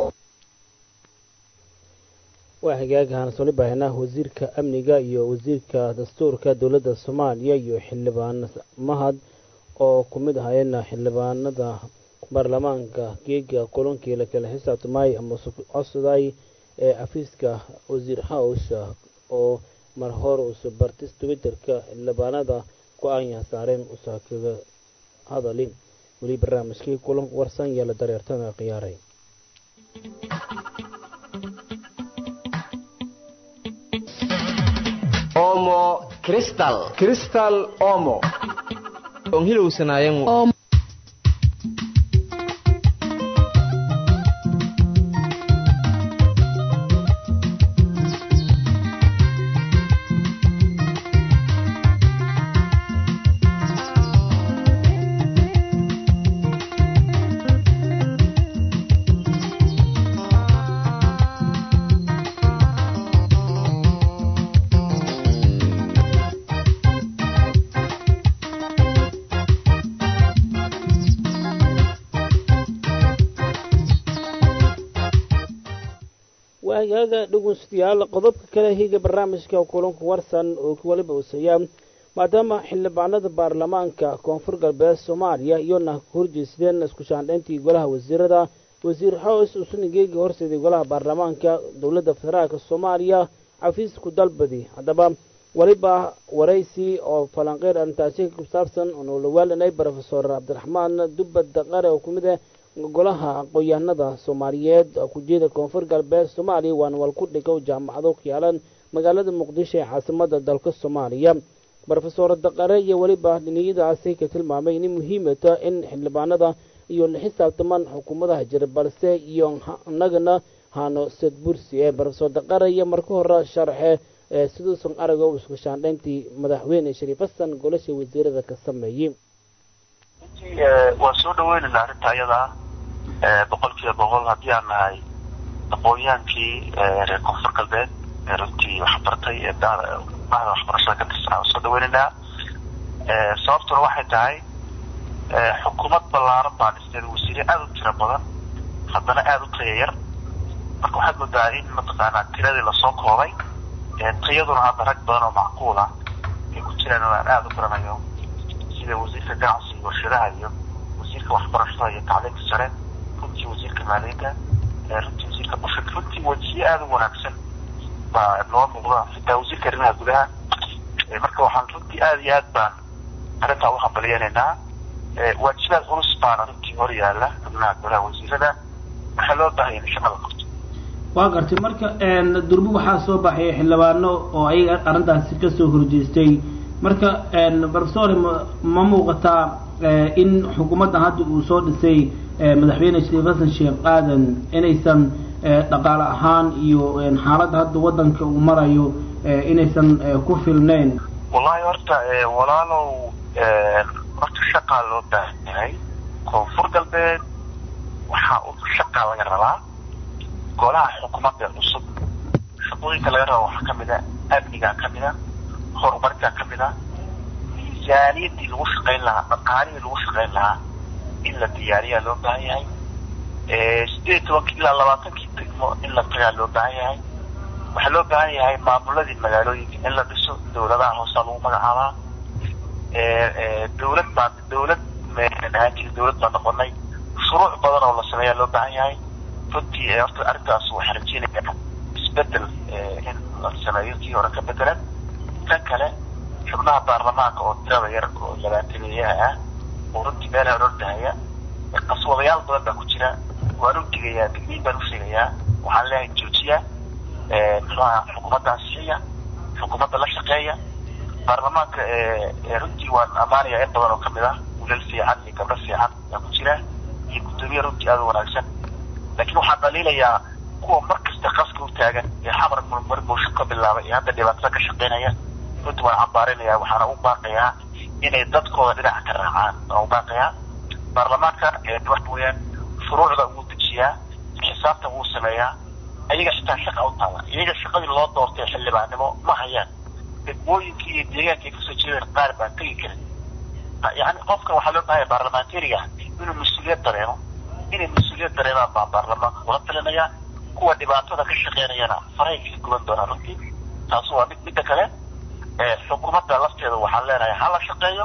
waa hagaagahaan soli baahinah wasiirka amniga iyo wasiirka dastuurka dowladda soomaaliya iyo xildhibaan mahad oo ku mid ahayeen xildhibaanada baarlamaanka geega kulankii la kala xisaabtamay ama codsaday ee xafiiska wasiir hawsha oo mar hore usa bartis twitterka xildhibaanada go-aan saareen usa kaga hadalin weli barnaamijkii kulanka warsan yeela dareertana khiyaaray omo cristal cristal omo on hilowsanaayan waagaaga dhegeystayaal qodobka kale higa barnaamijka kulanka warsan oo waliba usaya maadaama xildhibaanada baarlamaanka koonfur galbeed soomaaliya iyona ka horjeesteen isku shaandhayntii golaha wasiirada wasiir xoos usunigeegi horseeday golaha baarlamaanka dowladda federaalk soomaaliya xafiisku dalbadi haddaba weliba waraysi oo falanqeyr arrintaasi ku saabsan oonu la waalanay rofesor cabdiraxmaan dubad daqare oo ku mid ah golaha aqoon-yahanada soomaaliyeed kujeeda koonfur galbeed soomaaliya waana walku dhigow jaamacado ku yaalan magaalada muqdisho ee caasimada dalka soomaaliya rofesor daqare iyo weliba dhiniyadaasi ka tilmaamay inay muhiimata in xildhibaanada iyo la xisaabtamaan xukuumadaha jira balse iyo inagana hano sadbursi ee rofesor daqare iyo marka hore sharxe siduusan arago isku shaandhayntii madaxweyne shariif xasan golasha wasiirada ka sameeyey waan soo dhaweynayna arrinta ayadaa boqol kiiba boqol haddii aan nahay aqoon-yaankii reer koonfur galbeed ee runtii waxbartay ee bahda waxbarashada ka tirsanaa waan soo dhaweynaynaa sababtuna waxay tahay xukuumad ballaaran baa dhisteed wasiire aada u tiro badan haddana aada u taya yar marka waxaad moodaa in mataqaanaa tiradii lasoo koobay tayaduna hadda rag badan oo macquul ah ay ku jiraan oo aan aada u garanayo sida wasiirka ganacsiga warshadaha iyo wasiirka waxbarashada iyo tacliinta sare runtii wasiirka maaliyadda runtii wasiirka bashar runtii wajiye aada u wanaagsan baa noo muuqda xitaa wasiirka arrimaha gudaha marka waxaan runtii aada iyo aad baan arrintaa u hambaliyeynaynaa waajibaad culus baana runtii hor yaala xubnaha golaha wasiirada waxaa loo baahaya in shaqada qabto waa gartay marka durbo waxaa soo baxay xildhibaano oo ayaga arrintaasi kasoo horjeestay marka profesor ma muuqataa in xukuumaddan hadda uu soo dhisay madaxweyne shariif xasan sheekh aadan inaysan dhaqaale ahaan iyo xaaladda hadda waddanka uu marayo inaysan ku filnayn wallahi horta walaalow horta shaqaa loo baahan yahay koonfur galbeed waxaa shaqaa laga rabaa golaha xukuumadda cusub shaqooyinka laga raba waxaa kamid a amnigaa kamid a horumarkaa kamid a miisaaniyadii lagu shaqayn lahaa dhaqaalihii lagu shaqayn lahaa in la diyaariyaa loo baahan yahay sideed tobankii ilaa labaatankii degmo in la tagaa loo baahan yahay waxaa loo baahan yahay maamuladii magaalooyinka in la dhiso dawladaha hoosaa lagu magacaabaa dawlad baa dawlad ahaan jiri dawlad baa noqonay shuruuc badan oo la sameeyaa loo baahan yahay runtii horta arrintaas waxaa rajeynaya isbedel in la sameeyo kii hore ka bedelan kan kale xubnaha baarlamaanka oo tirada yar oo labaatameeyaha ah oo runtii meelaha orordahaya qaswadayaal badan baa ku jira waan u digayaa digniin baan u sheegayaa waxaan leeyahay joojiya muxuaha xukuumadda ansixiya xukuumadda la shaqeeya baarlamaanka runtii waan ammaanayaa in badan oo kamid ah wilal fiican iyo gabdho fiican yaa ku jira iyo guddoomiye runtii aada u wanaagsan laakiin waxaan dhaliilayaa kuwa mar kasta qaska u taagan ee xamar murmur buusho ka bilaabay ee hadda dhibaatada ka shaqeynaya runtii waan cambaarinaya waxaana u baaqayaa inay dadkooda dhinaca ka raacaan waan u baaqayaa baarlamaanka waxa weeyaan shuruucda wuu dejiyaa xisaabta wuu sameeyaa iyaga xitaa shaqa u taala iyaga shaqadii loo doortay xildhibaannimo ma hayaan degmooyinkii iyo deegaanka ay kasoo jeedeen qaar baan tegi karin yani qofka waxaa loo bahaya baarlamentariga inuu mas-uuliyad dareemo inay mas-uuliyad dareemaan baan baarlamaanka kula talinaya kuwa dhibaatada ka shaqeynayana faray ka guban doonaa runtii taas waa mid midda kale xukuumadda lafteeda waxaan leenahay ha la shaqeeyo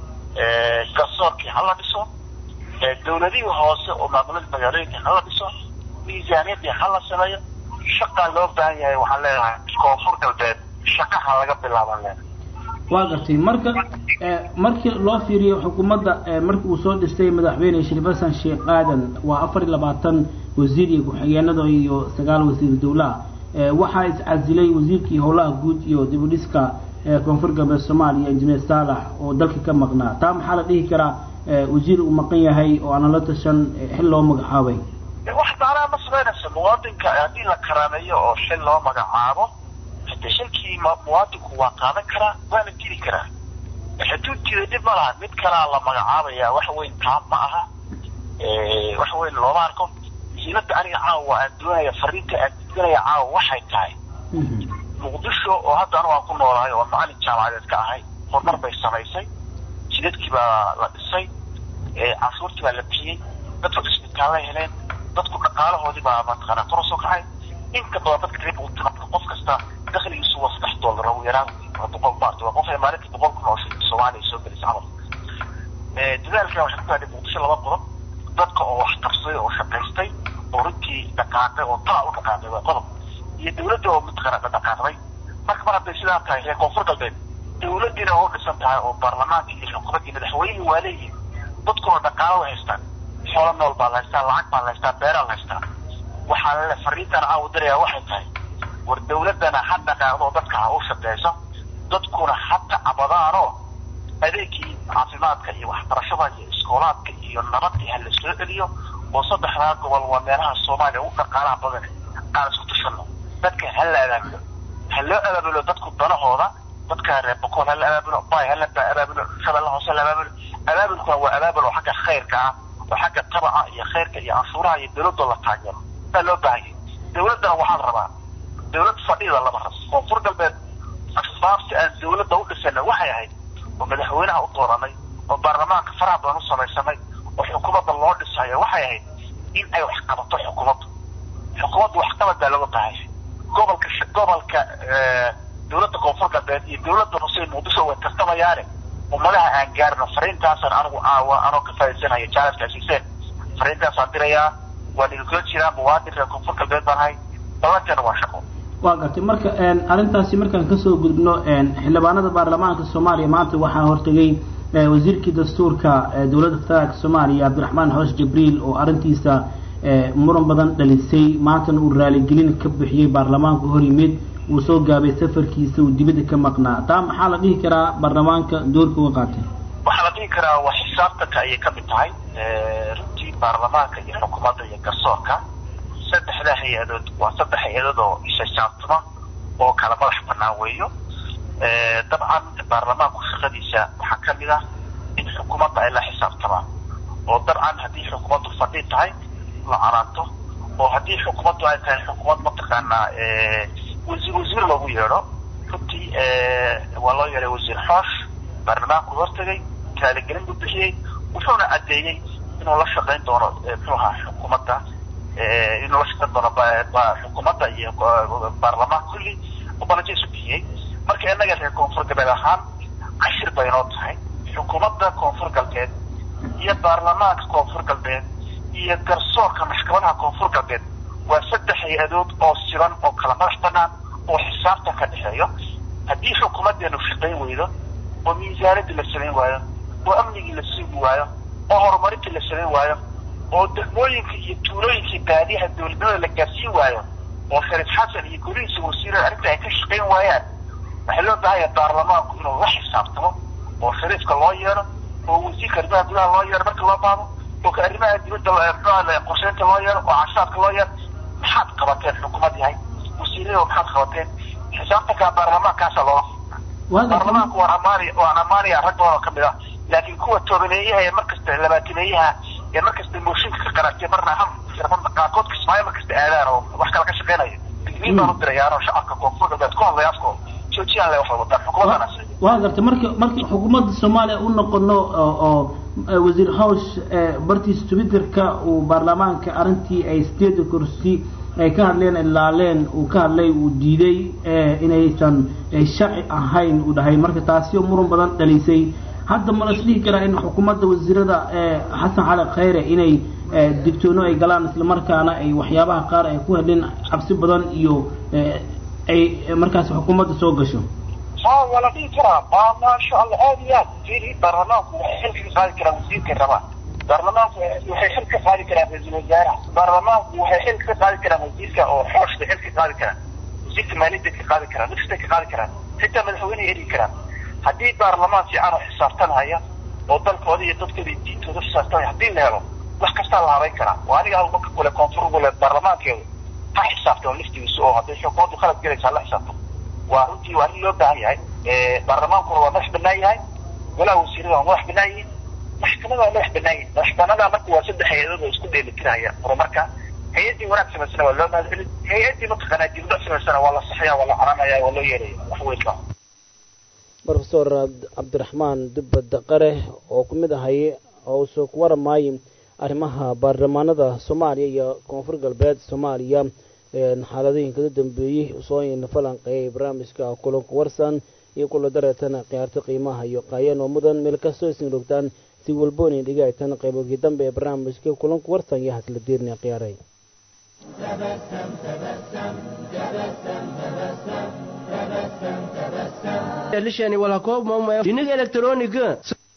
garsoorkii ha la dhiso dawladihii hoose oo maamulada magaalooyinka ha la dhiso miisaaniyadii ha la sameeyo shaqaa loo baahan yahay waxaan leenahay koonfur galbeed shaqaha laga bilaabaan leenahay waa gartay marka markii loo fiiriyo xukuumadda markii uu soo dhistay madaxweyne shariif xasan sheekh aadan waa afar iyo labaatan wasiir iyo ku-xigeenada iyo sagaal wasiir dowlaha waxaa iscasilay wasiirkii howlaha guud iyo dib u dhiska koonfur galbeed soomaaliya injineer saalax oo dalka ka maqnaa taa maxaa la dhihi karaa wasiir uu maqan yahay oo aanan la tashan xil loo magacaabay wax macnaha ma samaynayso muwaadinka haddii la karaameeyo oo xil loo magacaabo hade shilkii muwaadinku waa qaadan karaa waana dili karaa hadduu diiday dhib ma laha mid kalaa la magacaabaya wax weyn taa ma aha wax weyn looma arko muhiimadda aniga caawa aan doonaya fariinta aan gudbinaya caawa waxay tahay muqdisho oo hadda anu aan ku noolahay oo macalin jaamacadeed ka ahay horumar bay samaysay jidadkii baa la dhisay cashuurtii baa la bixiyey dadku cisbitaalla heleen dadku dhaqaalahoodii baa mataqaanaa kor usoo kacay inta badan dadka reer buntland qof kasta dakhligiisu waa saddex dollar ugu yaraan waa boqol maarta waa qof ay maalintii boqol kun oo shilin soomaaliya soo gelaysa camal dadaalka waxay ku gaadhay muqdisho laba qodob dadka oo wax qabsaday oo shaqaystay oo runtii dhaqaaqay oo taa u dhaqaaqay waa qodob iyo dawladda oo mataqaana dhaqaaqday marka mar hadday sidaa tahay reer koonfur galbeed dawladdiina oo dhisan tahay oo baarlamaanka iyo xukuumaddii madaxweynihii waa leeyihin dadkuna dhaqaalo way haystaan xoolo nool baa la haystaa lacag baa la haystaa beeraa la haystaa waxaa lale fariintan caawa darayaa waxay tahay war dawladdana ha dhaqaaqdo dadka ha u shaqeyso dadkuna ha tacbadaanoo adeegii caafimaadka iyo waxbarashada iyo iskoolaadka iyo nabadii ha la soo celiyo oo saddexdaa gobol waa meelaha soomaaliya ugu dhaqaalaha badan aan isku tushano dadka ha la abaabulo ha loo abaabulo dadku danahooda dadka reer bokool ha la abaabulo bay ha la abaabulo shabeelle hoose la abaabulo abaabulkuna waa abaabul oo xagga khayrka ah oo xagga tabaca iyo khayrka iyo canshuuraha iyo dawladoo la taageero baa loo baahanyay dawladdana waxaan rabaa dawlad fadhida lama rabo koonfur galbeed asbaabta aan dawladda u dhisana waxay ahayd oo madaxweynaha u dooranay oo baarlamaanka faraha badan u samaysanay oo xukuumadda loo dhisayo waxay ahayd in ay wax qabato xukuumaddu xukuumaddu waxqabad baa looga baahaya gobolka gobolka dawladda koonfur galbeed iyo dawladda hoose muqdisho way tartamayaane ummadaha aan gaarno fariintaasaan anigu aawa anoo ka faa'iidsanayo jaalafka siiseen fariintaasaan dirayaa waan idinkula jiraa muwaadin reer koonfur galbeed baan ahay dabankana waa shaqo waa gartay marka arrintaasi markaan kasoo gudubno xildhibaanada baarlamaanka soomaaliya maanta waxaa hortegay wasiirkii dastuurka dowladda federaalka soomaaliya cabdiraxmaan xoosh jibriil oo arrintiisa muran badan dhalisay maantana uu raaligelin ka bixiyey baarlamaanka hor yimid uu soo gaabay safarkiisa uu dibadda ka maqnaa taa maxaa la dhihi karaa baarlamaanka doorka uga qaatay waxaa la dhihi karaa waa xisaabtanka ayay ka mid tahay runtii baarlamaanka iyo xukuumadda iyo garsoorka saddexdaa hay-adood waa saddex hay-adood oo ishajaabtuma oo kala madax banaan weeyo dabcan baarlamaanku shaqadiisa waxaa ka mid ah in xukuumadda ay la xisaabtamaan oo dabcan haddii xukuumaddu fadhi tahay la canaanto oo haddii xukuumaddu ay tahay xukuumad mataqaanaa wasiir wasiir loogu yeedho runtii waa loo yeedhay wasiir xoosh baarlamaanku hortagay kaaligelin buu bixiyey wuxuuna caddeeyey inuu la shaqayn doono muxuu ahaa xukuumadda inuu la shaqayn doono xukuumadda iyo baarlamaanka kulli balajo isu bixiyey marka innaga reer koonfur galbeed ahaan cashir bay inoo tahay xukuumadda koonfur galbeed iyo baarlamaanka koonfur galbeed iyo garsoorka maxkamadaha koonfur galbeed waa saddex hay-adood oo siban oo kala madax banaan oo xisaabta ka dhexeeyo haddii xukuumaddeenu shaqayn weydo oo miisaaradii la samayn waayo oo amnigii la sugi waayo oo horumarintii la samayn waayo oo degmooyinka iyo tuulooyinkii baadiyaha dowladnimada la gaarsiin waayo oo shariif xasan iyo golihiisa wasiirada arrinta ay ka shaqayn waayaan waxaa loo baahanya baarlamaanku inuu la xisaabtamo oo shariifka loo yeedho oo wasiirka arrimaha gudaha loo yeedho marka loo baahdo oo ka arrimaha dibadda mxua qorsheynta loo yeedho oo cashaadka loo yeedho maxaad qabateen xukuumad yahay wasiirada maxaad qabateen xisaabtanka baarlamaankaasa loola baarlamaanku waan amaanaya waan amaanaya rag badan oo kamid ah laakiin kuwa toobaneeyaha ee markasta labaataneeyaha ee markasta mooshinka ka qaratay marna ham qaarkood kismaayo markasta aadaan oo wax kala ka shaqeynaya digniin baan u dirayaan oo shacabka koonfur galbeed ku hadlaya afkooda joojiyaan le wax wadaan xukuumaddanas waa garta marka marka xukuumadda soomaaliya u noqono oo wasiir hawsh bartiisa twitterka uu baarlamaanka arrintii ay sideeda kursi ay ka hadleen ilaaleen uu ka hadlay uu diiday inaysan sharci ahayn uu dhahay marka taasi oo muran badan dhalisay hadda ma las dhihi karaa in xukuumadda wasiirada xasan cali khayre inay digtoono ay galaan islamarkaana ay waxyaabaha qaar ay ku hadleen cabsi badan iyo ay markaas xukuumadda soo gasho ha waa la dhihi karaa ma maasha allah aad iyo aad firi baarlamaanku waxay xil ka qaadi karaan wasiirka rabaan baarlamaanku waxay xil ka qaadi karaan ra-iisul wasaaraha baarlamaanku waxay xil ka qaadi karaan wasiirka oo xooshka xil ka qaadi karaan wasiirka maaliyadda ka qaadi karaan nafsta ka qaadi karaan xitaa madaxweyneha eri karaan haddii baarlamaan fiican oo xisaabtanhaya oo dalkooda iyo dadkooda iyo diintooda xisaabtanhaya haddii la helo wax kastaa la habayn karaa waa aniga halka kule koonfur gule baarlamaankeedu ha xisaabtamo laftigiisa oo hadday xukuumaddu khalad galaysa hala xisaabtamo waa runtii waa arrin loo baahan yahay baarlamaankuna waa madax banaan yahay golaha wasiirada waa madax banaan yihiin maxkamada waa madax banaan yihin madaxbanada marka waa saddex hay-adood oo isku dheelitiraya horumarka hay-addii wanaag samaysana waa loo mahadcelin hay-addii mataqaanaa dibudhac samaysana waa la saxaya waa la caranaya waa loo yeelaya wax weyn ma rofesor cabdiraxmaan dubbad qare oo ku mid ahay oo usoo ku waramaayay arrimaha baarlamaanada soomaaliya iyo koonfur galbeed soomaaliya xaaladooyinka u dambeeyey usoo falanqeeyay barnaamijka kulanka warsan iyo kula dareetana khiyaarta qiimaha iyo qaayeen oo mudan meel kastoo isin rogtaan si walbooni dhigaytan qaybogii dambe ee barnaamijka kulanka warsan iyo hasla diirna khiyaaray lishani wala koob ma dinig elektroniga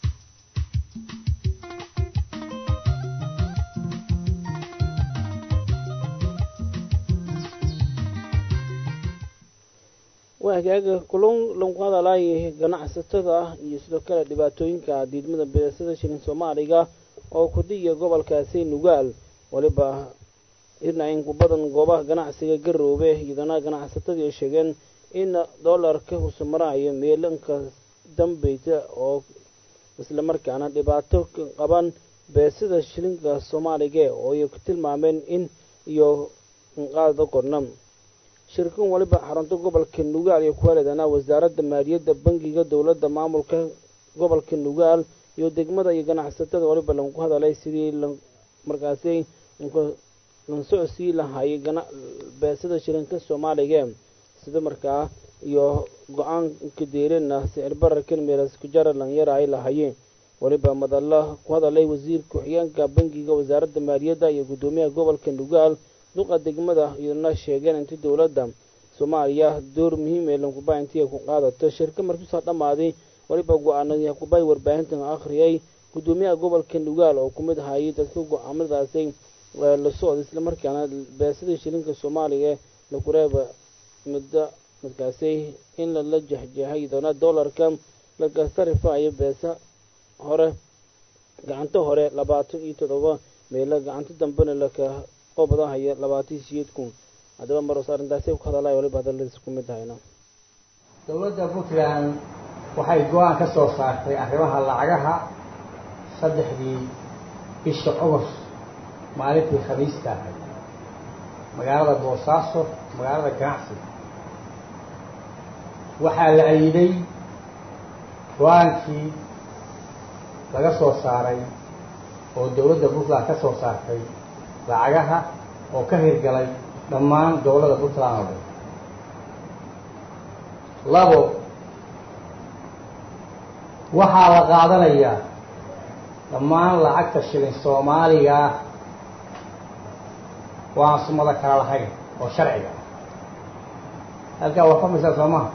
waa hagaaga kulun lagu hadalaayay ganacsatada ah iyo sidoo kale dhibaatooyinka diidmada beesada shilin soomaaliga oo kudhiya gobolkaasi nugaal waliba irna in ku badan goobaha ganacsiga garoobe iyadana ganacsatadii sheegeen in doolarka husumaraayo meelanka dambeysa oo islamarkaana dhibaato ka qaban beesada shilinka soomaaliga oo ay ku tilmaameen in iyo qaada korna shirkan waliba xarunta gobolka nugaal iyo kuhaleedana wasaaradda maaliyadda bangiga dowladda maamulka gobolka nugaal iyo degmada iyo ganacsatada waliba lagu hadalay sidii markaasi lansocosii lahaayay beesada shilinka soomaaliga sida markaa iyo go-aanka deerena sicir bararkan meelas kujara dhalinyara ay lahaayeen waliba madalla ku hadalay wasiir ku-xigeenka bangiga wasaaradda maaliyadda iyo guddoomiyaha gobolka nugaal duqa degmada iyadana sheegeen inti dowladda soomaaliya door muhiim ee lankuba intii ay ku qaadato shirka markuusaa dhammaaday waliba go-aanadii hakubay warbaahintan akhriyay guddoomiyaha gobolka nugaal oo ku mid ahayay dadka go-aamadaasi la socda islamarkaana beesadii shilinka soomaaliya lakureeba muddo markaasi in lala jehjehay doona doolarka laga sarifayo beesa hore gacanta hore labaatan iyo toddoba meelo gacanta dambena laka qobadahaya labaatan siyeed kun haddaba maros arrintaasi ku hadalay waliba hadaladiis ku mid tahayna dowladda puntland waxay go-aan ka soo saartay arrimaha lacagaha saddexdii bisha ogost maalintii khamiista ahayd magaalada boosaaso magaalada ganacsiga waxaa la ayiday go-aankii laga soo saaray oo dowladda puntland ka soo saartay lacagaha oo ka hirgalay dhammaan gobollada puntland oo dhan labo waxaa la qaadanayaa dhammaan lacagta shilin soomaaliga ah oo aan sumado kala lahayn oo sharciga ah halkaa waa fahmaysaa soo maha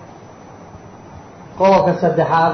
qodobka saddexaad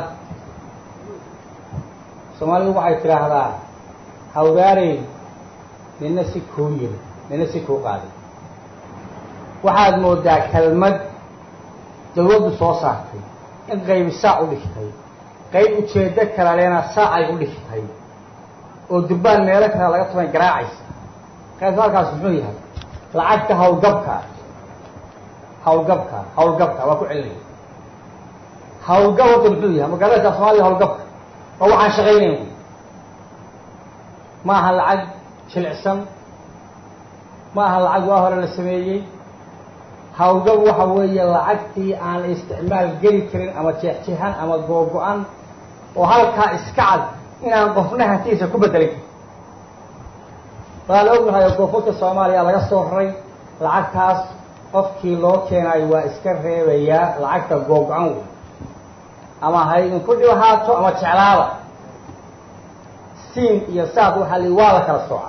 soomaalidu waxay tidhaahdaa hawdaarey nina si kuu yiri nina si kuu qaaday waxaad moodaa kelmad dawladdu soo saartay in qaybi saac u dhigtay qayb ujeeddo kala leena saacay u dhigtay oo durbaan meelo kale laga tuban garaacaysa qaybta halkaas muxuu yahay lacagta hawlgabka hawlgabka hawlgabka waa ku celinaya hawlgab horta muxuu yahay magaalada soomaliya hawlgabka oo waxaan shaqaynayn wy ma aha lacag jilicsan ma aha lacag waa hore la sameeyey hawlgab waxa weeye lacagtii aan isticmaal geli karin ama jeexjeexan ama googo-an oo halkaa iska cad inaan qofna hantiisa ku bedelin waa la ognahay oo koonfurta soomaaliya laga soo raray lacagtaas qofkii loo keenayo waa iska reebayaa lacagta googo-an wey ama ha idinku dhibahaato ama jeclaada siin iyo saad waxaa li waa la kala sooca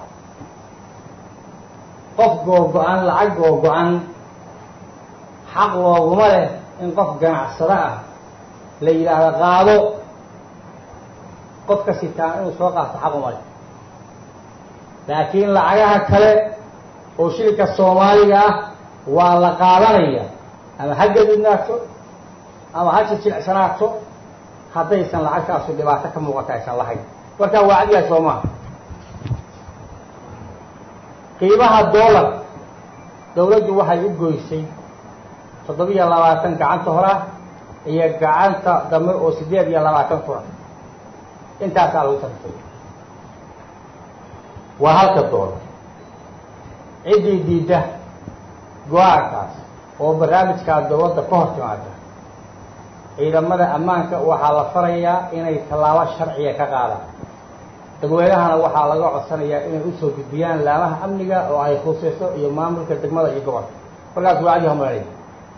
qof googo-an lacag googo-an xaq looguma leh in qof ganacsado ah la yidhaahdo qaado qofka sitaan inuu soo qaato xaq uma leh laakiin lacagaha kale oo shilka soomaaliga ah waa la qaadanaya ama ha gadudnaato ama ha jijilcsanaato haddaysan lacagtaasu dhibaato ka muuqata aysan lahayn markaa waa cadyahay soo maha qiimaha dollar dawladdu waxay u goysay toddobiyo labaatan gacanta hora iyo gacanta dambe oo siddeed iyo labaatan fura intaasaa lagu tarifay waa halka doolar ciddii diidda go-aankaas oo barnaamijkaa dowladda ka hor timaada ciidamada ammaanka waxaa la farayaa inay tallaabo sharciga ka qaadaan dadweynahana waxaa laga codsanayaa inay usoo gudbiyaan laamaha amniga oo ay khuseyso iyo maamulka degmada iyo gobolka markaas waa cadi homalaya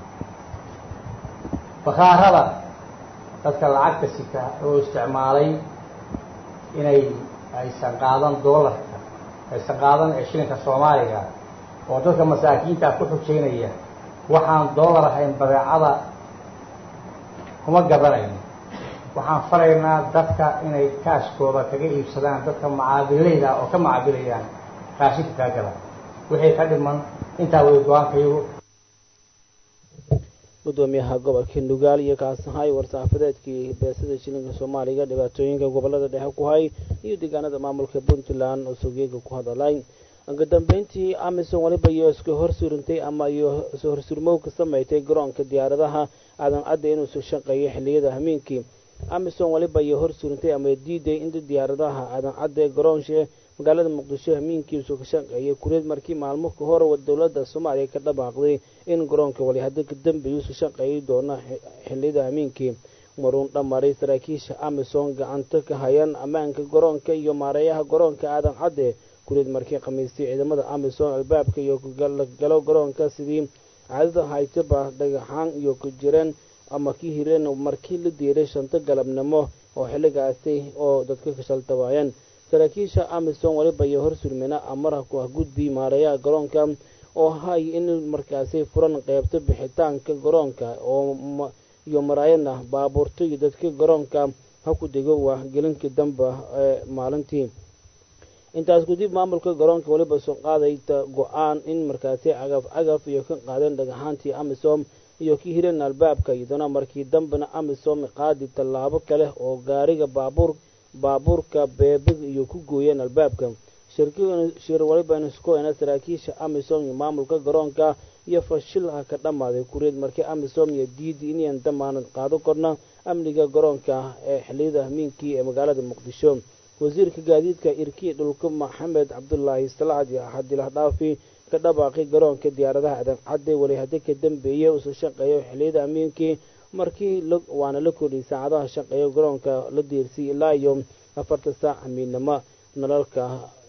bakaarada dadka lacagta sita oo isticmaalay inay aysan qaadan doolarka aysan qaadan ee shilinka soomaaliga oo dadka masaakiinta ku xujeynaya waxaan doolar ahayn badeecada kuma gadanayno waxaan faraynaa dadka inay kaashkooda kaga iibsadaan dadka macaabilayda oo ka macaabilayaan raashinka kaa gada wixii ka dhiman intaa way go-aankayagu gudoomiyaha gobolka nugaal iyo kaasahay war-saxaafadeedkii beesada shilinka soomaaliga dhibaatooyinka gobolada dhexe ku hay iyo deegaanada maamulka puntland oo sogeega ku hadalay ugu dambeyntii amison waliba iyo iska horsurintay ama iyo isu horsurmow ka sameysay garoonka diyaaradaha aadan cadda inuu soo shaqeeyo xilliyada hameenkii amison waliba iyo horsurintay ama diiday inta diyaaradaha aadan cadda ee garoonshe magaalada muqdisho hameenkiisu ka shaqeeyay kureed markii maalmo ka hor dowladda soomaaliya ka dhabaaqday in garoonka wali hadda ka dambeeyuusu shaqeeyi doona xilliyada hameenkii maruun dhamaray saraakiisha amison gacanta ka hayaan ammaanka garoonka iyo maareeyaha garoonka aadan cadde kureed markii khamiistay ciidamada amison albaabka iyo galo garoonka sidii caadada haytaba dhagaxaan iyo ku jireen ama ka hireen markii la diiray shanto galabnimo oo xilligaasi oo dadka kashaltabaayeen saraakiisha amison waliba iyo horsurmina amara ku ah gudbi maareeyaha garoonka oo hay in markaasi furan qeybta bixitaanka garoonka oo iyo maraayana baabuurta iyo dadka garoonka ha ku dego waa gelinkii damba ee maalintii intaas kadib maamulka garoonka waliba soo qaaday go-aan in markaasi cagaf cagaf iyo ka qaadeen dhagaxaantii amisom iyo ka hireen albaabka iyadana markii dambena amisom qaadi tallaabo kale oo gaariga baabuur baabuurka beebig iyo ku gooyeen albaabka shir waliba iskoena saraakiisha amisom iyo maamulka garoonka iyo fashilha ka dhammaaday kureed markii amisom iyo diidi inayan damaanad qaado korna amniga garoonka ee xiliyada hamiinkii ee magaalada muqdisho wasiirka gaadiidka irkiya dhulka maxamed cabdulaahi salacad iyo axadilah dhaafi ka dhabaaqay garoonka diyaaradaha adan cadde weli haddi ka dambeeyey usu shaqeeyo xiliyada hamiinkii markii waana la kordhiyay saacadaha shaqeeyo garoonka la diirsiyay ilaa iyo afarta saac hamiidnimo nalalka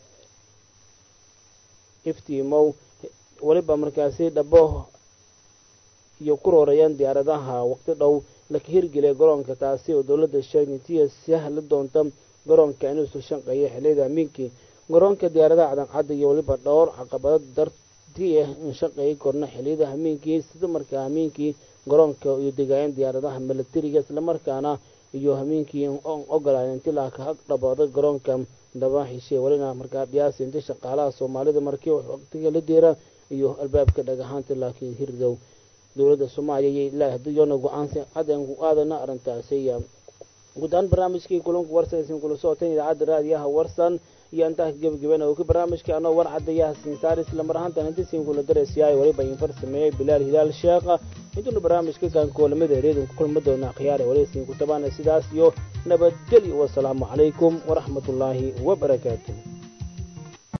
iftiimow weliba markaasi dhabo iyo ku roorayaan diyaaradaha waqti dhow laka hirgeliya garoonka taasi oo dowladda sheegnitiya sahli doonta garoonka inuusu shaqeeyo xiliyada hamiinkii garoonka diyaaradaha cadancadda iyo weliba dhowr caqabado dartii ah in shaqeeyi korna xiliyada hamiinkii sida markaa hamiinkii garoonka iyo degaayeen diyaaradaha milatariga islamarkaana iyo hamiinkii ogolaayn inti laaka hag dhabaada garoonka daba heshay welina markaa dhiyaasi inti shaqaalaha soomaalida markii waqtiga la deera iyo albaabka dhagahaanta laakiin hirdow dowladda soomaaliya iyo ilaa hadiyona go-aansi cadan ku aadana arrintaasi guud ahaan barnaamijkii kulanka warsan isin kula socoteen idaacadda raadiyaha warsan iyo intaa gebagabeena uu ka barnaamijka anoo war cadayaha sinsaar isla mar ahaantan inta siin kula daraysiyaay waliba infar sameeyey bilaal hilaal sheekha intuuna barnaamijka kan koolamada ereedin ku kulmi doona khiyaare wali siin ku tabaana sidaas iyo nabadgelyo wasalaamu calaykum waraxmatullaahi wabarakaatuh